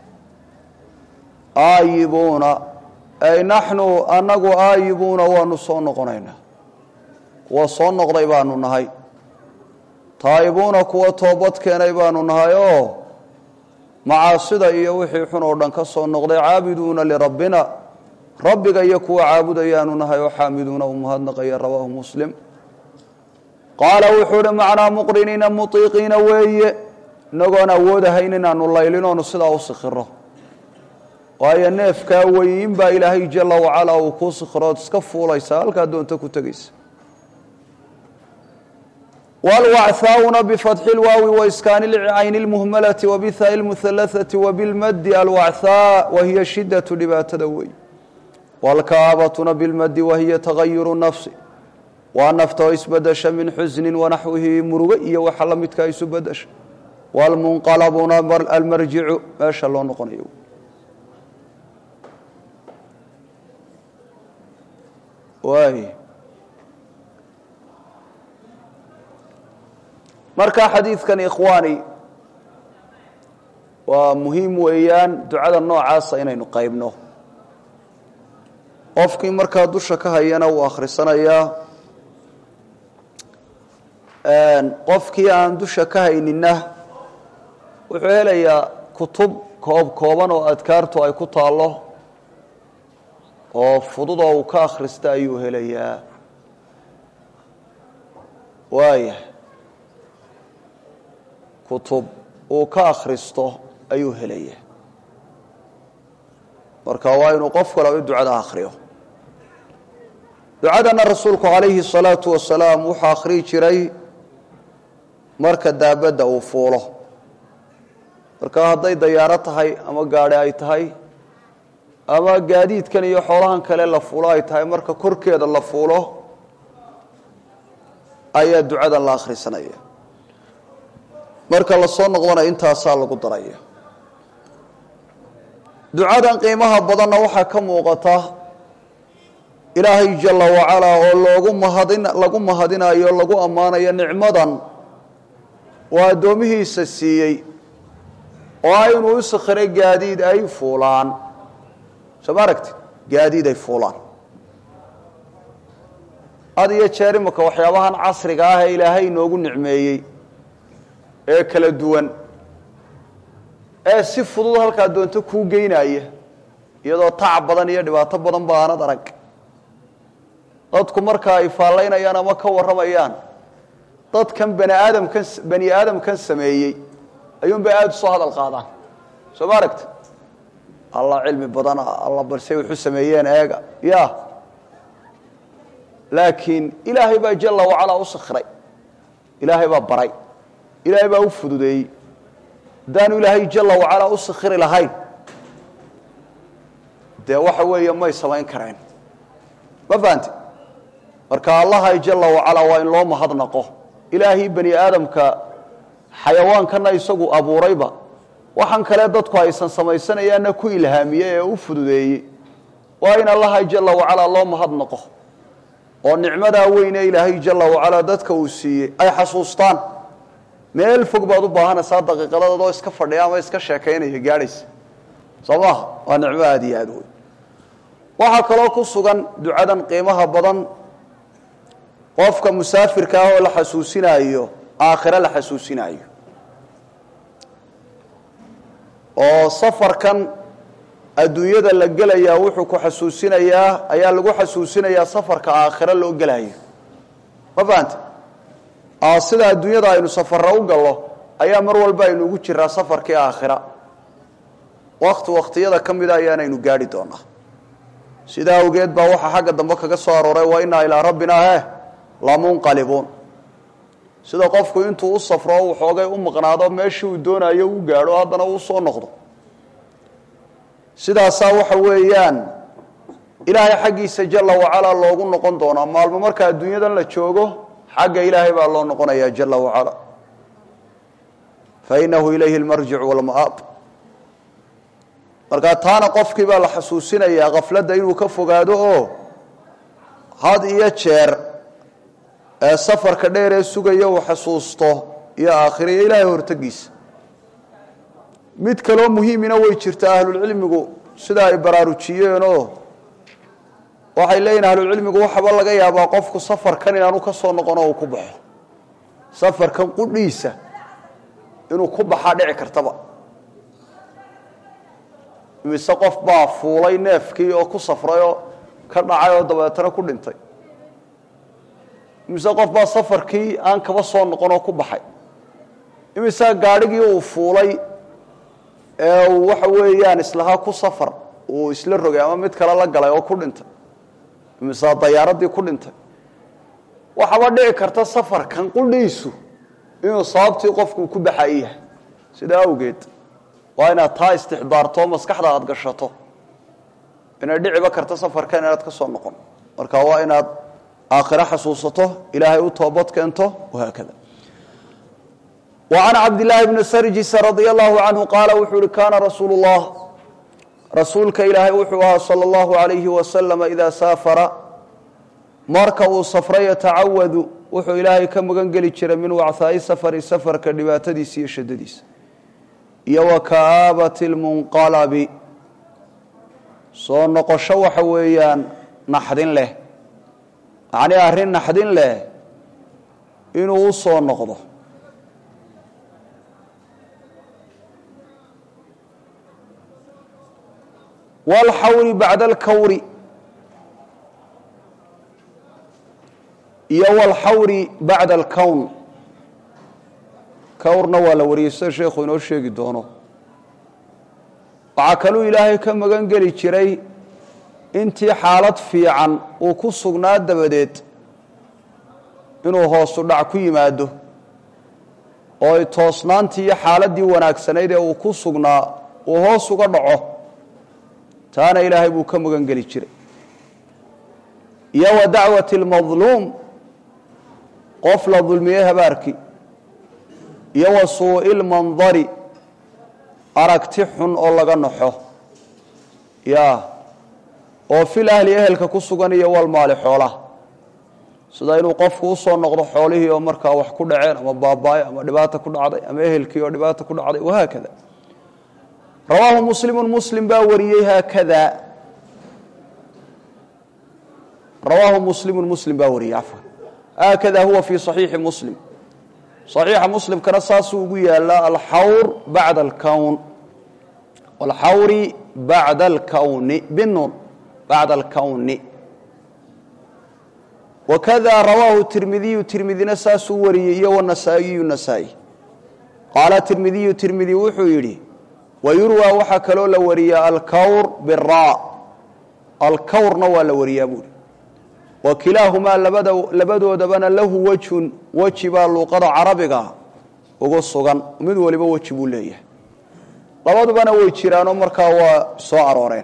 aayibuuna ay naxnu annagu aayibuuna waanu soo noqonaynaa kuwa soo noqday baanu nahay taa'ibuuna kuwa toobad keenay baanu nahay oo macaasida iyo wixii xun oo dhan ka soo noqday caabiduuna lirabbina rabbiga iyo kuwa caabudayaanu nahay oo xaamiduuna u mahadnaqaya rawaahu muslim qaala wuxuu uhi macnaa muqriniina mutiiqiina weeye inagoon awoodahayn inaanu laylinoonu sidaa u sikhiro waayo neefkaa weyin baa ilaahay jala wacalaa uu kuu sikhirood iska fuulaysaa halkaa doonto ku tegaysa wlwachaauna bifatxi lwaawi waiskaani lcayni lmuhmalati wabihaai lmuhalathati wabilmadi alwachaa wahiya shidatu dhibaatada wey wlkaabatuna bilmadi wahiya tagayuru nafsi waa naftoo isbedesha min xusnin wanaxwihi murugo iyo waxa la midkaa isu bedesha wlmunqalabuna almarjicu meesha loo noqonayo waay marka xadiidkan ikhwaani waa muhiim weeyaan ducada noocaasa inaynu qaybno qofkii markaa dusha ka hayana wuu akhrisanayaa qofkii aan dusha ka hayninna wuxuu helayaa kutub koob kooban oo adkaartu ay ku taallo oo fudud oo uu ka akhrista ayuu helayaa waaya kutub uu ka akhristo ayuu helaya marka waa inuu qof kale ducada akhriyo ducadana rasuulku calayhi الsalaatu wasalaam wuxuu akhriyi jiray marka daabadda uu fuulo marka hadday dayaaro tahay ama gaadhi ay tahay ama gaadiidkan iyo xoolahan kale la fuulo ay tahay marka korkeeda la fuulo ayaa ducadan la akhrisanaya marka la soo noqdona intaasaa lagu daraya ducadan qiimaha badanna waxaa ka muuqata ilaahay jala wacalaa oo loogu mahadin lagu mahadinayo lagu ammaanayo nicmadan oo addoomihiisa siiyey oo ah inuu u sakhiray gaadiid ay fuulaan soo ma aragti gaadiid ay fuulaan had iyo jeer imaka waxyaabahan casriga ah ee ilaahay inoogu nicmeeyey ee kala duwan ee si fudud halkaa doonto kuu geynaya iyadoo tacab badan iyo dhibaato badan ba aanad arag dadku marka ay faallaynayaan ama ka warramayaan dadkan bani aadamkan bani aadamkan sameeyey ayuunbay aada usoo hadal qaadaan soo ma aragta allah cilmi badana alla balse wuxu sameeyeen eega ya laakiin ilaahay baa jala wacalaa u sakhiray ilaahay baa baray ilaahay baa u fududeeyey haddaanu ilaahay jala wacalaa u sakhiri lahayn dee waxa weeye may samayn kareen ma fahanti marka allahay jala wacalaa waa in loo mahadnaqo ilaahii bani aadamka xayawaankana isagu abuurayba waxaan kale dadku aysan samaysanayaanna ku ilhaamiyey ee u fududeeyey waa in allahay jala wacalaa loo mahadnaqo oo nicmadaa weyne ilaahay jala wacalaa dadka uu siiyey ay xasuustaan meel fog baad u baahanaysaa daqiiqadadood oo iska fadhiya ama iska sheekaynaya gaadhaysa soo maaha waa nicmo aada iyo aada weyn waxaa kaloo ku sugan ducadan qiimaha badan qofka musaafirka ah oo la xasuusinaayo aakhire la xasuusinaayo oo safarkan adduunyada la gelayaa wuxuu ku xasuusinayaa ayaa lagu xasuusinayaa safarka aakhire loo gelayo ma fahante sida adduunyada aynu safara u gallo ayaa mar walba aynu ugu jiraa safarkii aakhira wakti waktiyada ka mida ayaanaynu gaadhi doonaa sidaa awgeed baa waxaa xagga dambe kaga soo arooray wa inaa ilaa rabbina he lamunqalibuun sida qofku intuu u safro uu xoogay u maqnaado meeshii uu doonayo u gaadho haddana uu soo noqdo sidaasaa waxa weeyaan ilaahay xaggiisa jala wacalaa loogu noqon doonaa maalmo marka adduunyadan la joogo xagga ilaahay baa loo noqonayaa jala wacala fa inahu ilayhi lmarjic walma'aab markaa taana qofkii baa la xasuusinayaa khafladda inuu ka fogaado oo had iyo jeer ee safarka dheer ee sugaya uu xasuusto iyo aakhira iyo ilaahay hortagiisa mid kaloo muhiimina way jirtaa ahlulcilmigu sida ay baraarujiyeenoo waxay leeyihin ahlulcilmigu waxaba laga yaabaa qofku safarkan inaanu ka soo noqon oo uu ku baxo safarkan qudhiisa inuu ku baxaa dhici kartaba mise qof baa fuulay neefkii oo ku safray oo ka dhacay oo dabeetana ku dhintay imise qof baa safarkii aan kaba soo noqon oo ku baxay imise gaadhigii uu fuulay ee uu waxa weeyaan islahaa ku safar uu isla rogay ama mid kale la galay oo ku dhintay imise dayaaradii ku dhintay waxaaba dhici karta safarkan qudhiisu inuu sababtii qofku ku baxay yahay sidaa awgeed waa inaad taa istixdaarto maskaxda aada gashato inay dhiciba karta safarkan inaad ka soo noqon marka waa inaad aakhiro xasuusato ilaahay u toobad keento wahaakada وعن cبد اللahi بن srjis رضي الله عنه qاala wuxuu uhi kana rasuul الlah rasuulka ilaahay wuxuu ahaa slى الlaه عaليهi وasلم إida saafara marka uu safra yatacawadu wuxuu ilaahay ka magan geli jiray min wacثaaءi sfri safarka dhibaatadiisa iyo shadadiisa iyo وaka'aabaة الmunqalabi soo noqosho waxa weeyaan naxdin leh macnii arrin naxdin leh inuu u soo noqdo wاlxawri bacda alkawri iyo wاlxawri bacda alkown kawrna waa la wariyey sida sheekhu inoo sheegi doono waxaa kaluu ilaahay ka magan geli jiray intii xaalad fiican uu ku sugnaa dabadeed inuu hoosu dhac ku yimaado oo ay toosnaantii iyo xaaladdii wanaagsanayd ee uu ku sugnaa uu hoos uga dhaco taana ilaahay buu ka magan geli jiray iyo wa dacwati اlmadluum qof la dulmiyey habaarkii iyo wa suu'i lmandari aragti xun oo laga naxo ya oo fil ahli ehelka ku sugan iyo walmaali xoolaha sida inuu qofku usoo noqdo xoolihii oo markaa wax ku dhaceen ama baabaayo ama dhibaata ku dhacday ama ehelkii oo dhibaata ku dhacday wahaakada rawaahu muslimu muslim baa wariyey haakada rawaahu muslimu muslim baa wariyey cafwan haakada huwa fii صaxiixi muslim صaxiixa muslimkana saasuu ugu yaalaa alxawr bacda alkown alxawri bacda alkowni binuun bacda alkowni wakada rawaahu tirmidiyu tirmidina saasuu wariyey iyo wanasaa'iyu nasaa-i qaala tirmidiyu tirmidi wuxuu yidhi wayurwaa waxaa kaloo la wariyaa alkawr bira alkawrna waa la wariyaa buuri wa kilaahumaa labada labadoodabana lahu wejhun weji baa luuqada carabiga ugu sugan mid waliba weji buu leeyahay labadubana way jiraanoo markaa waa soo arooreen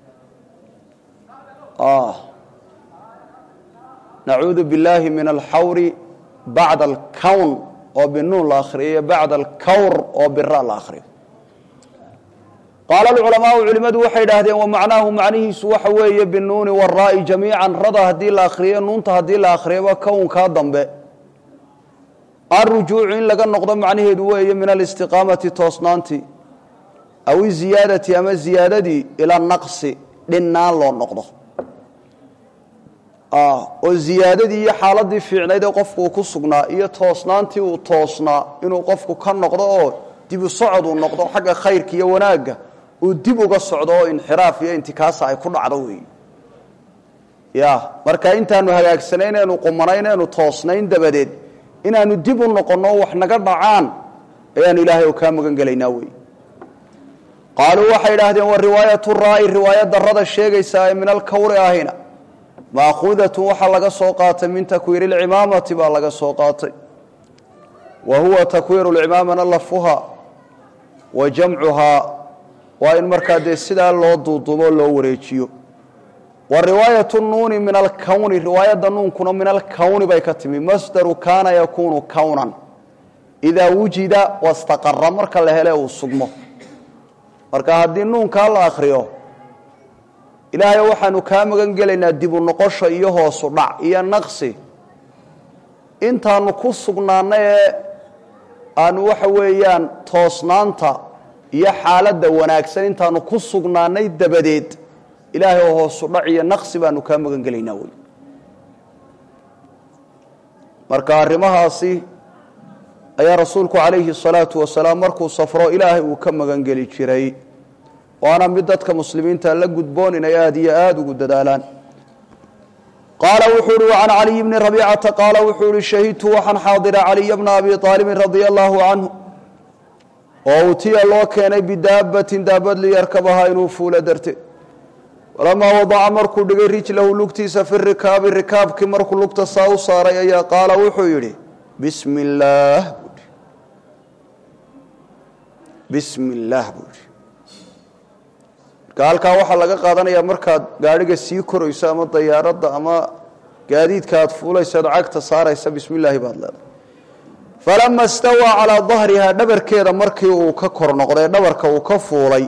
nacuudu billaahi min alxawri bacda alkown oo binuun la akhriyo bacda alkawr oo bira la akhriyo qaala alculamaau culimmadu waxay idhaahdeen wa macnaahu macnihiisu waxa weeye binuuni waraa'i jamiican rada haddii la akhriyo nuunta haddii la akhriyaba kownkaa dambe alrujuucu in laga noqdo macnaheedu weeye min alistiqaamati toosnaantii aw iziyaadati ama ziyaadadii ila naqsi dhinnaan loo noqdo oo ziyaadadii iyo xaaladii fiicnayd ee qofku uu ku sugnaa iyo toosnaantii uu toosnaa inuu qofku ka noqdo oo dibu socod uu noqdo xagga khayrka iyo wanaagga uu dib uga socdo oo inxiraaf iyo intikaasa ay ku dhacdo weey ya marka intaanu hagaagsanayn eenu qumanayn eenu toosnayn dabadeed inaanu dib u noqonno wax naga dhacaan ayaanu ilaahay oo kaa magan gelaynaa wey qaaluu waxay idhaahdeen wa riwaayatu raa'i riwaaya darada sheegaysaa ee min alkawri ahina maakuudatun waxaa laga soo qaatay min takwiiri lcimaamati baa laga soo qaatay wa huwa takwiiru lcimaamana lafuha wa jamcuhaa waa in markaa dee sidaa loo duuduubo loo wareejiyo wa riwaayatu nuuni min alkowni riwaayadda nuunkuna min alkowni bay ka timi masdaru kaana yakuunu kownan idaa wujida wastaqara marka la hele uu sugmo marka haddii nuunkaa la akriyo ilaahay waxaanu kaa magan gelaynaa dibu noqosha iyo hoosu dhac iyo naqsi intaanu ku sugnaana ee aanu waxa weeyaan toosnaanta iyo xaaladda wanaagsan intaanu ku sugnaanay dabadeed ilaahay oo hoosu dhac iyo naqsi baanu kaa magan gelaynaa wey marka arrimahaasi ayaa rasuulku calayhi salaatu wasalaam markuu safro ilaahay uu ka magan geli jiray waana mid dadka muslimiinta la gudboon inay aada iyo aada ugu dadaalaan qaala wuxuu uhi can caliy bni rabiicata qaala wuxuu ihi shahidtu waxaan xaadira caliya bna abi aalibin radia allaahu canhu oo utiya loo keenay bidaabatin daabad liyarkabahaa inuu fuulo darteed walamaa wadaca markuu dhigay rijlahu lugtiisa fi rikaabi rikaabkii markuu lugta saa u saaray ayaa qaala wuxuu yidhi bismi illaah buuhi bismi illaah buu yidhi marka halkaa waxaa laga qaadanayaa markaad gaadhiga sii korayso ama dayaaradda ama gaadiidka aad fuulayso ad cagta saaraysa bismi illaahi baad leedahay falama istawaa calaa dahrihaa dhabarkeeda markii uu ka kor noqday dhabarka uu ka fuulay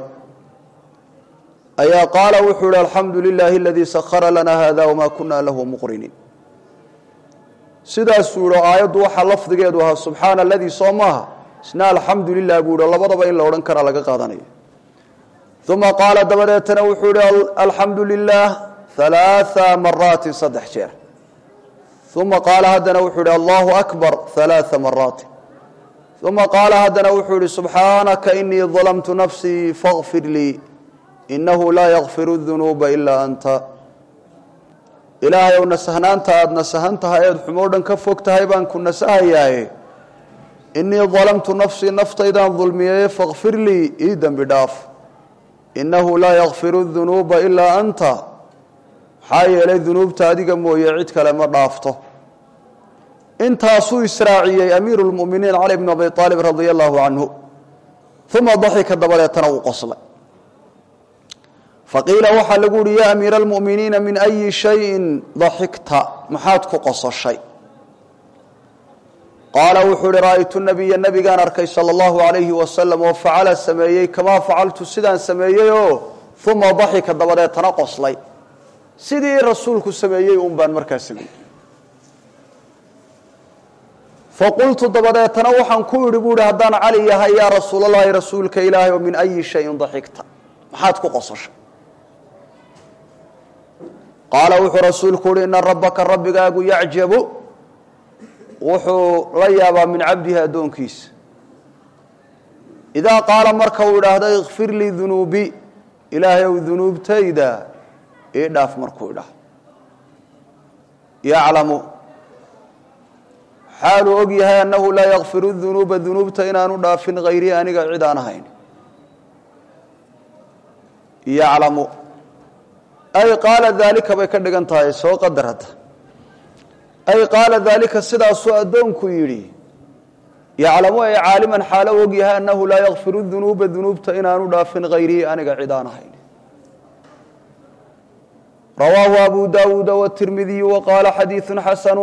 ayaa qaala wuxuu ihi alxamdu lilaahi aladii sahara lana hada wamaa kuna lahu muqriniin sidaasuu yihi aayaddu waxaa lafdigeedu ahaa subxaana aladii soo maaha isna alxamdu lilah buu yihi labadaba in la odhan karaa laga qaadanaya uma qaala dabadeetana wuxuu yihi alxamdu lilah halaaa maraatin saddex jeer uma qaala haddana wuxuu yihi allahu akbar halaaa maraatin uma qaala haddana wuxuu yihi subxaanaka inii dalamtu nafsii faqfir lii inahu laa yakfiru dunuuba ilaa anta ilaahay ow nasahnaanta aada nasahan tahay eed xumoo dhan ka fog tahay baan ku nasahayaaye inii dalamtu nafsii naftaydaan dulmiyaye fakfir lii ii dembi dhaaf innahu laa yakfiru dunuuba ilaa anta maxaa yeelay dunuubta adiga mooye cid kale ma dhaafto intaasuu israaciyey amiiru lmuminiin cali bn abi aalib radia allahu canhu uma daxika dabadeetana uu qoslay faqiila waxaa lagu uhi yaa amiira almu'miniina min ayi shayin daxikta maxaad ku qososhay qaala wuxuu uhi ra'aytu nabiya nabigaan arkay sala allahu alayhi wasalam oo facala sameeyey kamaa facaltu sidaan sameeyeyoo uma daxika dabadeetana qoslay sidii rasuulku sameeyey un baan markaa sameeyey faqultu dabadeetana waxaan ku idhi bu ihi haddaan cali yahay yaa rasuulalahi rasuulka ilaahay oo min ayi shayin daxikta maxaad ku qososhay qaala wuxuu rasuulku uhi ina rabbaka rabbigaagu yacjabu wuxuu la yaabaa min cabdihi addoonkiisa idaa qaala marka uu idhaahdo ikfir lii dunuubi ilaahay ow dunuubtayda ii dhaaf markuu idhaah yaclamu xaaluu og yahay annahu laa yakfiru dunuuba dunuubta inaanu dhaafin hayrii aniga cid aan ahayn yaclamu ay qaala daalika bay ka dhigan tahay soo qadar hadda ay qaala daalika sidaasuu addoonku yidhi yaclamu ay caaliman xaalo og yahay annahu laa yakfiru dunuuba dunuubta inaanu dhaafin hayrii aniga cid aan ahayn rawaahu abu daawuuda wtirmidiyu waqaala xadiidu xasanu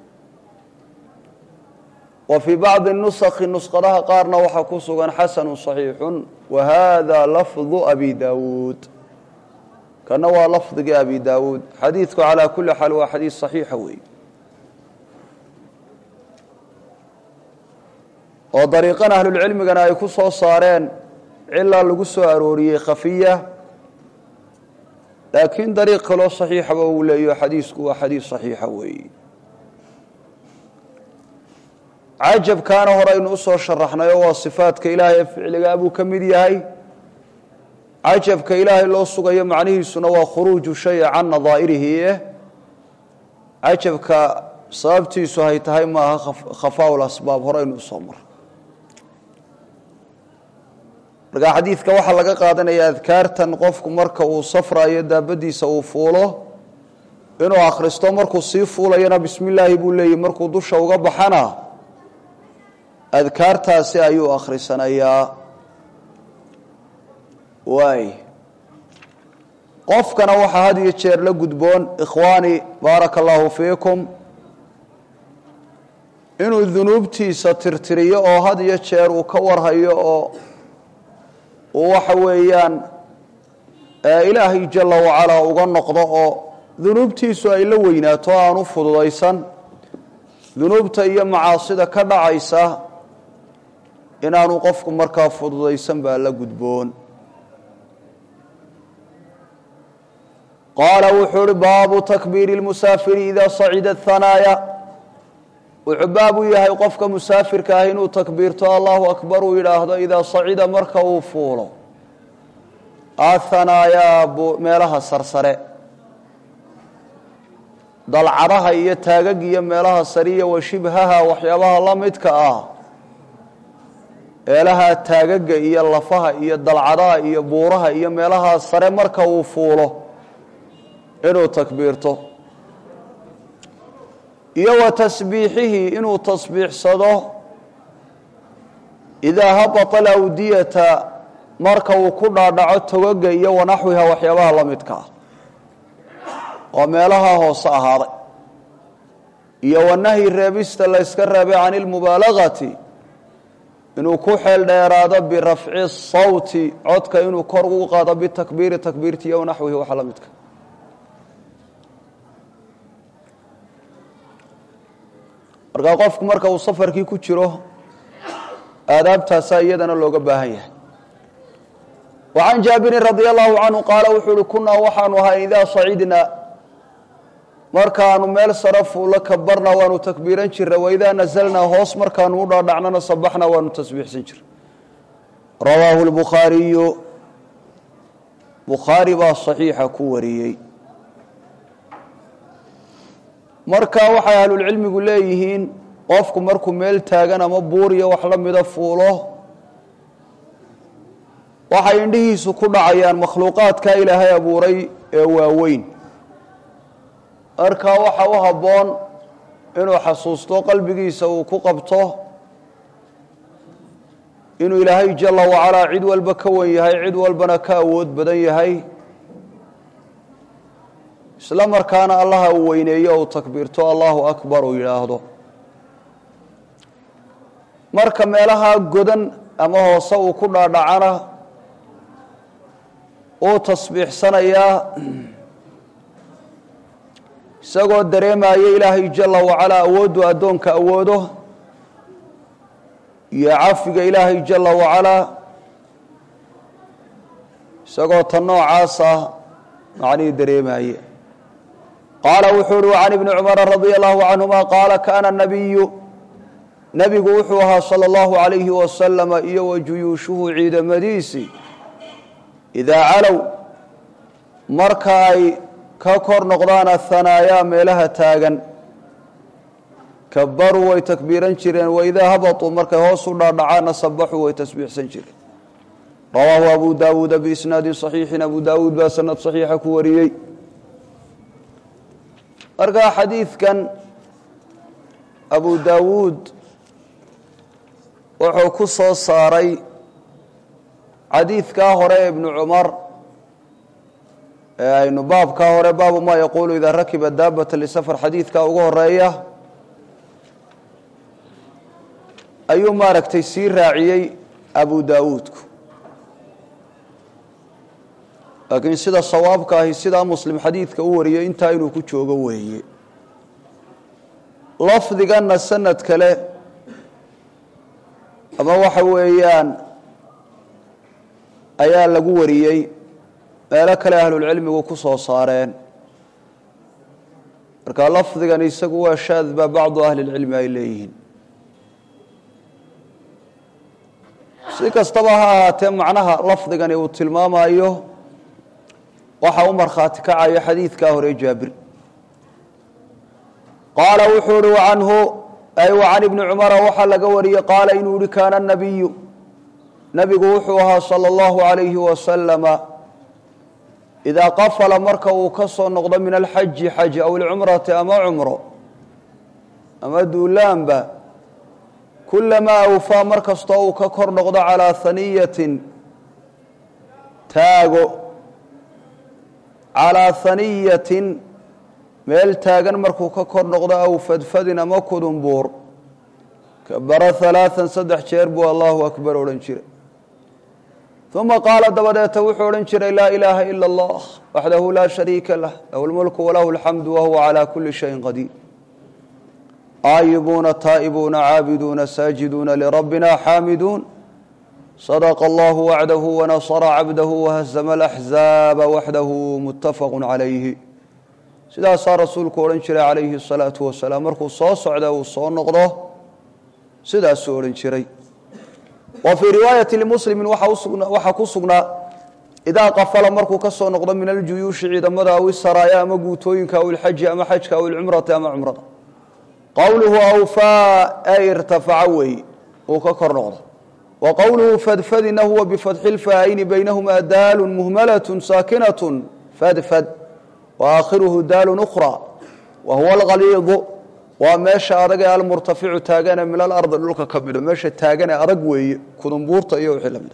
wa fii bacdi nusakhi nusqadaha qaarna waxaa ku sugan xasanu صaxiixu wa hada lafdu abi daawuud kana waa lafdigii abi daawuud xadiidku calaa kuli xaal waa xadiid صaxiixa weey oo dariiqan ahlulcilmigana ay ku soo saareen cilaa lagu soo arooriyey khafiya laakiin dariiq kaloo saxiixaba uu leeyo xadiisku waa xadiis saxiixa weeyi cajabkaana horeynu usoo sharaxnay oo waa sifaadka ilaahay ee ficligaa buu ka mid yahay cajabka ilaahay loo sugayo macnihiisuna waa khuruuju shaya can nadaa'irihi eh cajabka sababtiisu hay tahay maaha khafaa lasbaab horeynu usoo mara markaa xadiidka waxaa laga qaadanaya adkaartan qofku marka uu safrayo daabadiisa uu fuulo inuu akhristo markuu sii fuulayana bismi illaahi buu leeyahy markuu dusha uga baxana adkaartaasi ayuu akhrisanayaa waay qofkana waxaa had iyo jeer la gudboon ikhwaani baaraka allahu fiikum inuu dunuubtiisa tirtiriyo oo had iyo jeer uu ka warhayo oo uu waxa weeyaan ilaahay jala wacalaa uga noqdo oo dunuubtiisu ay la weynaato aan u fududaysan dunuubta iyo macaasida ka dhacaysa inaanu qofku markaa fududaysan baa la gudboon qaala wuxuu uhi baabu takbiiri lmusaafiri idaa sacida hanaaya wuxuu baab u yahay qofka musaafirka ah inuu takbiirto allahu akbar uu yidhaahdo idaa sacida marka uu fuulo ahanaayaa meelaha sarsare dalcadaha iyo taagag iyo meelaha sariya wa shibhaha waxyaabaha la midka ah meelaha taagaga iyo lafaha iyo dalcadaha iyo buuraha iyo meelaha sare marka uu fuulo inuu takbiirto iyo wa tasbiixihi inuu tasbiixsado idaa habata alawdiyata marka uu ku dhaadhaco togaga iyo wanaxwiha waxyaabaha la midka ah oo meelaha hoose ahaaday iyo wanahyi reebista la yska reebay can ilmubaalagati inuu ku xeel dheeraado birafci sawti codka inuu kor ugu qaado bitakbiiri takbiirti iyo wanaxwihi waxa la midka markaa qofku marka uu safarkii ku jiro aadaabtaasaa iyadana looga baahan yahay wa can jaabirin radi allahu canhu qaala wuxuu uhi kunaa waxaanu ahay idaa sacidna markaanu meel sare fuulo kabarna waanu takbiiran jirnay waidaa nazalnaa hoos markaanu u dhaadhacnana sabaxna waanu tasbiixsan jirnay rawaahu lbukhaariyu bukhaari baa saxiixa ku wariyey marka waxay ahlulcilmigu leeyihiin qofku markuu meel taagan ama buuriyo wax la mida fuulo waxay indhihiisu ku dhacayaan makhluuqaadka ilaahay abuuray ee waaweyn markaa waxa u habboon inuu xasuusto qalbigiisa uu ku qabto inuu ilaahay jala wacalaa cid walba ka wan yahay cid walbana ka awood badan yahay isla markaana allaha uu weyneeyo uu takbiirto allahu akbar uu yidhaahdo marka meelaha godan ama hoose uu ku dhaadhacana uu tasbiixsanayaa isagoo dareemaya ilaahay jala wacalaa awooddu addoonka awoodo iyo cafiga ilaahay jala wacalaa isagoo tan noocaasa macnihii dareemaye qaala wuxuu uhi can ibni cumara radia allahu canhuma qaala kaana nabiyu nebigu wuxuu ahaa sala allahu calayhi wasalama iyo wa juyuushuhu ciidamadiisii idaa calow marka ay ka kor noqdaan ahanaayaa meelaha taagan kabaruu way takbiiran jireen waidaa habatuu markay hoos u dhaadhacaana sabaxuu way tasbiixsan jireen rawaahu abu daawuuda biisnaadin saxiixin abu daawuud baa sanad saxiixa ku wariyey markaa xadiidkan abu daawuud wuxuu ku soo saaray xadiidkaa hore ee ibnu cumar ee aynu baabkaa hore baabu maa yaquulu idaa rakiba daabata lisafar xadiidkaa ugu horeeya ayuu maaragtay sii raaciyey abu daawuudku laakiin sida sawaabka ahi sidaa muslim xadiidka u wariyey intaa inuu ku joogo weeye lafdiganna sanad kale ama waxa weeyaan ayaa lagu wariyey meelo kale ahlulcilmigu ku soo saareen marka lafdigan isagu waa shaad baa bacdu ahli lcilmi ay leeyihiin si kastaba ha ahaatee macnaha lafdigani uu tilmaamayo waxa u markhaati kacaya xadiidkaa hore jaabir qaala wuxuu uhi wacanhu ay wa can ibni cumara waxaa laga wariyey qaala inuu yihi kaana nabiyu nabigu wuxuu ahaa sala allahu alayhi wasalama idaa qafala marka uu ka soo noqdo min alxaji xaj aw ilcumrati ama cumro ama duulaanba kulamaa awfaa mar kastoo uu ka kor noqdo calaa haniyatin taago calaa haniyatin meel taagan markuu ka kor noqdo aw fadfadin ama kudumbuur kabara halaaan saddex jeer buu allahu akbar odhan jiray uma qaala dabadeeta wuxuu odhan jiray laa ilaaha ila allah waxdahu laa shariika lah lahu lmulku walahu alxamdu wahuwa calaa kuli shayin qadiir aayibuuna taa'ibuuna caabiduuna saajiduuna lirabbina xaamiduun sadaqa allahu wacdahu wanasara cabdahu wahazama alaxzaaba waxdahu muttafaqu calayhi sidaasaa rasuulku odhan jiray calayhi asalaatu wasalaam markuu soo socda uu soo noqdo sidaasuu odhan jiray wa fii riwaayati limuslimin waxaa ku sugnaa idaa qafala markuu ka soo noqdo min aljuyuushi ciidamada aw isaraaya ama guutooyinka aw ilxaji ama xajka aw ilcumrati ama cumrada qowluhu awfaa ay irtafaca weeye uu ka kor noqdo wa qowluhu fadfadina huwa bifatxi lfaa'ayni baynahumaa daalun muhmalatun saakinatun fadfad wa aakhiruhu daalun ukhra wa huwa alghaliidu waa meesha adag ee almurtaficu taagane min alardi dhulka ka midho meesha taagane adag weeye kudumbuurta iyo wixii lamida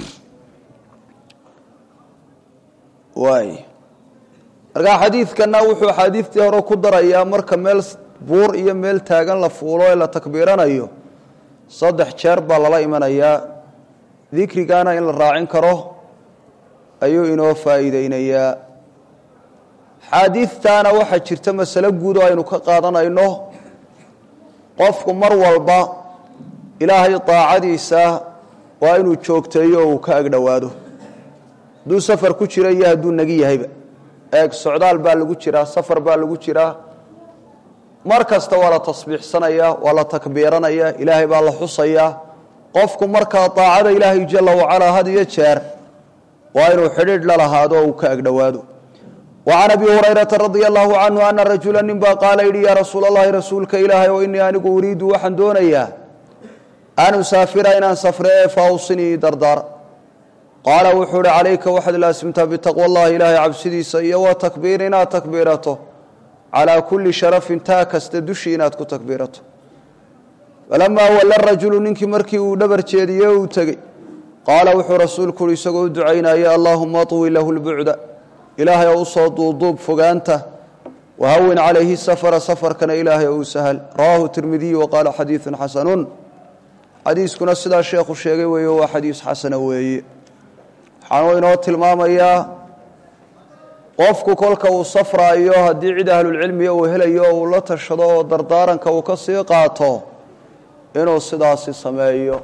waay markaa xadiidkana wuxuu axaadiistii hore ku darayaa marka meel buur iyo meel taagan la fuulo ee la takbiiranayo saddex jeer baa lala imanayaa dikrigana in la raacin karo ayuu inoo faa'iideynayaa xaadiidtaana waxaa jirta masalo guud oo aynu ka qaadanayno qofku mar walba ilaahay daacadiisa waa inuu joogteeyo oo uu ka agdhowaado hadduu safar ku jira iyo hadduu nagi yahayba eeg socdaal baa lagu jiraa safar baa lagu jiraa mar kasta waa la tasbiixsanayaa waa la takbiiranayaa ilaahay baa la xusayaa qofku markaa daacada ilaahay jala wacalaa had iyo jeer waa inuu xidhiidh la lahaado oo uu ka agdhowaado وعن أبي هريرة رضي الله عنه أن رجuلا nin baa qaala yihi ya rasuul الlahi rasuulka ilaahay o inii anigu uriidu waxaan doonayaa an usaafira inaan safre ee faawsinii dardaar qaala wuxuu uhi calayka waxaad laasimtaa bitaqوى اllahi ilaahay cabsidiisa iyo wa takbiir inaad takbiirato calىa kuli sharafin taa kasta dushii inaad ku takbiirato falamaa walla rajulu ninkii markii uu dhabar jeediye uu tegey qaala wuxuu rasuulku uhi isagoo u ducaynaya allahuma aطwi lahu اlbucda ilaahay oo usoo duuduub fogaanta wahawin calayhi safara safarkana ilaahay oo u sahal rawaahu tirmidiyu waqaala xadiidun xasanun xadiiskuna sidaa sheekhu sheegay weeye waa xadiis xasana weeye waxaanuu inoo tilmaamayaa qofku kolka uu safraayo haddii cid ahlulcilmiga uu helayo oo uu la tashado oo dardaaranka uu ka sii qaato inuu sidaasi sameeyo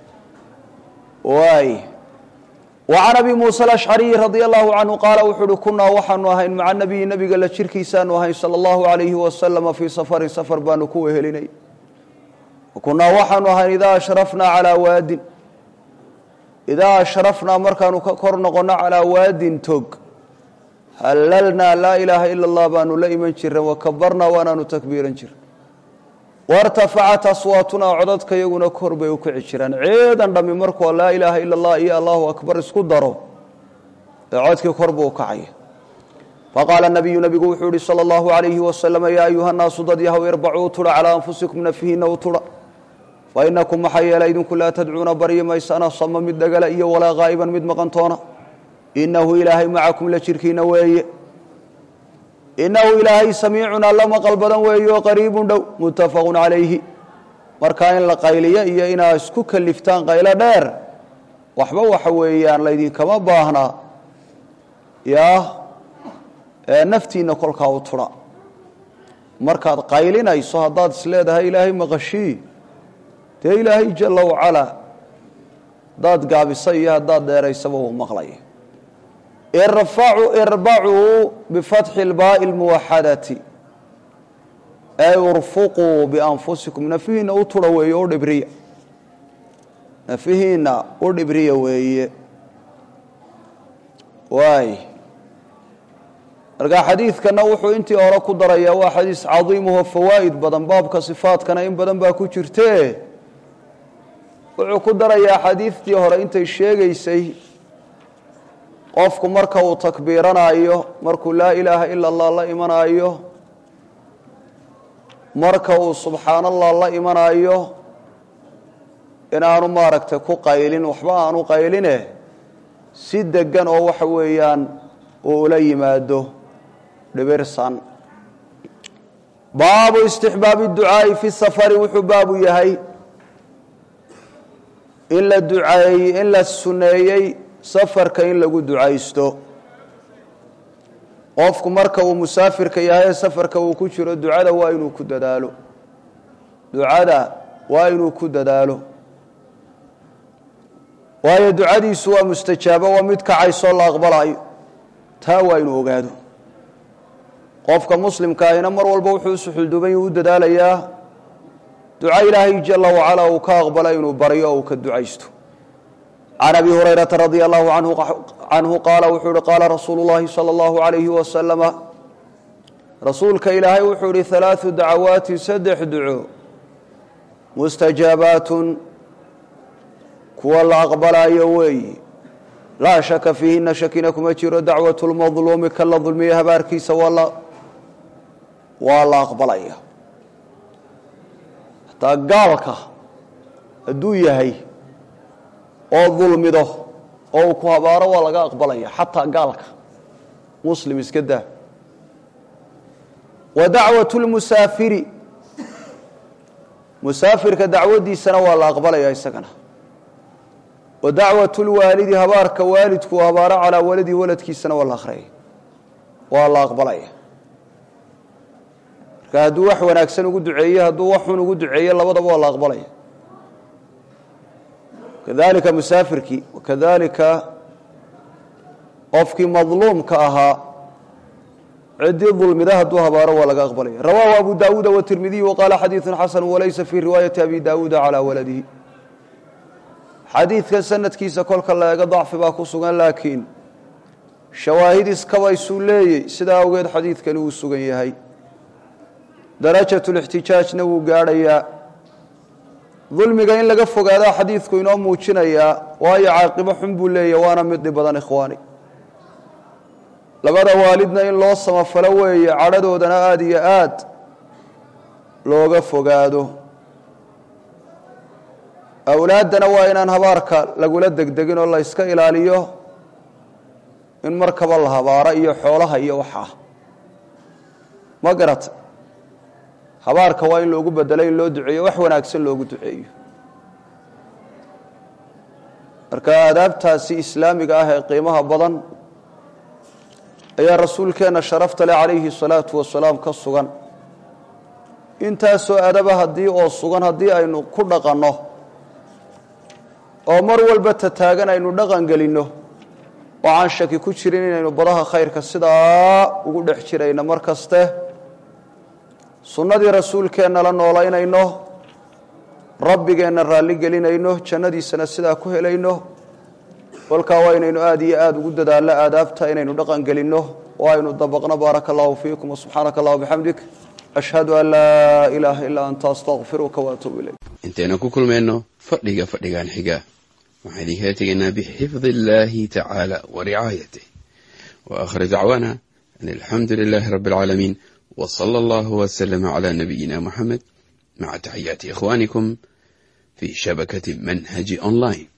waay وعن أbي موسى الأشعري رضي الله عنه qاaل wuxuu uhi kunaa waxaanu ahayn maca النabiyi nebiga la jirkiisaanu ahayn salى الlahu عalayhi waslama fii safrin safr baanu ku wehelinay kunaa waxaanu ahayn idaa ashrafnaa calىa waadin idaa ashrafnaa markaanu ka kor noqono calىa waadin tog halalnaa laa ilaaha ilا الlah baanu la iman jiran wakabarnaa waanaanu takbiiran jiran wartafacat aswaatunaa codadka iyaguna kor bay u kici jiraan ceedan dhammi markuu laa ilaaha ila allah iyo allahu akbar isku daro ee codkii kor buu kacaya faqaala nabiyu nabigu wuxuu yihi salى اllahu alayhi wasalama yaa ayuha nnaasu dad yahow irbacuu tudha calىa anfusikum nafihiina u tudha fainakum maxaa yeelay idinku laa tadcuuna baryi maysana sama mid dhagala iyo walaa haa'iban mid maqantoona inahu ilaahay macakum la jirkiina weeye inahu ilaahay samiicun alla maqal badan weeye oo qariibun dhow muttafaqu calayhi markaa in la qayliyo iyo inaad isku kaliftaan qaylo dheer waxba waxa weeyaan laydinkama baahnaa yaa naftiina kolkaa u tudha markaad qaylinayso haddaad isleedahay ilaahay maqashii dee ilaahay jala wacalaa haddaad gaabisa iyo haddaad dheeraysaba uu maqlaya irbacuu bifatxi اlbaai اlmuwaxadati ay urfuquu bianfusikum nafihiina u tudha weeye u dhibriya nafihiina u dhibriya weeye waay marka xadiidkana wuxuu intii hore ku darayaa waa xadiis cadiimuho fawaa'id badan baabka sifaadkana in badan baa ku jirte wuxuu ku darayaa xadiidtii hore intay sheegaysay qofku marka uu takbiiranayo markuu laa ilaaha ila allah la imanayo marka uu subxaan allah la imanayo inaanu maaragtay ku qaylin waxba aanu qayline si degan oo waxa weeyaan uu ula yimaado dhibirsan baabu istixbaabi ducaa'i fi safari wuxuu baabu yahay in la duceeyey in la suneeyey safarka in lagu ducaysto qofku marka uu musaafirka yahay ee safarka uu ku jiro ducada waa inuu ku dadaalo ducada waa inuu ku dadaalo waayo ducadiisu waa mustajaabo waa mid kacaysoo la aqbalayo taa waa inuu ogaado qofka muslimka ahina mar walba wuxuu usuxulduban u dadaalayaa duca ilaahay jala wacala uu ka aqbala inuu baryo oo uu ka ducaysto can abi hurayrata radia allahu canhu qaala wuxuu uhi qaala rasuulu llahi sala allahu alayhi wasalama rasuulka ilaahay wuxuu ihi halaadu dacawaatin saddex duco mustajaabaatun kuwa la aqbalayo weeyi laa shaka fiihina shakina kuma jiro dacwatu lmadluumi ka la dulmiye habaarkiisa waa waa la aqbalaya hataa gaalka hadduu yahay oo dulmido oo uu ku habaaro waa laga aqbalaya xataa gaalka muslim iska daa wa dacwatu lmusaafiri musaafirka dacwadiisana waa la aqbalaya isagana wa dacwatu lwaalidi habaarka waalidku habaaro calaa waladihi waladkiisana waa la akhriyay waa la aqbalaya marka hadduu wax wanaagsan ugu duceeye hadduu wax xun ugu duceeye labadaba waa la aqbalaya kadalika musaafirkii wakadalika qofkii madluumka ahaa ciddii dulmida hadduu habaaro waa laga aqbalaya rawahu abu dawuuda watirmidiy waqaala xadiidu xasanu walaysa fii riwaayati abi dawuuda calaa waladihi xadiidkan sanadkiisa kolka la eego dacfi baa ku sugan laakiin shawaahid iskabaysuu leeyey sidaa awgeed xadiidkani uu sugan yahay darajat lixtijaajna wuu gaadhayaa dulmiga in laga fogaadaa xadiidku inoo muujinayaa waayo caaqibo xun buu leeyahy waana mid dhib badan ikhwaani labada waalidna in loo samafalo weeye cadhadoodana aada iyo aad looga fogaado awlaaddana waa inaan habaarka lagula degdegin oo la yska ilaaliyo in markaba la habaaro iyo xoolaha iyo waxaa ma garata habaarka waa in loogu bedelo in loo duceeyo wax wanaagsan loogu duceeyo marka aadaabtaasi islaamiga ah ee qiimaha badan ayaa rasuulkeenna sharafta leh calayhi salaatu wasalaam ka sugan intaasoo adaba haddii oo sugan haddii aynu ku dhaqanno oo mar walba tataagan aynu dhaqan gelinno waxaan shaki ku jirin inaynu badaha khayrka sidaa ugu dhex jirayno mar kaste sunnadii rasuulkeenna la noolaynayno rabbigeenna raalli gelinayno jannadiisana sidaa ku helayno kolkaa waa inaynu aada iyo aada ugu dadaalno aadaabta inaynu dhaqan gelinno oo aynu dabaqno baaraka allahu fiikum wasubxaanaka allah bixamdik ashhadu an laa ilaaha ilaa anta astaqfiruka waatuubu ilayk
intaynu ku kulmayno fadhiga fadhigan xiga waxaan idinkala tegaynaa bixifdi illaahi tacaala wa ricaayatih wa aakhir dacwaana an alxamdu lilaahi rabbi alcaalamiin w sala allahu wslama cla nabiyina muxamed maca taxiyaati ikhwanikum fi shabakati manhaji online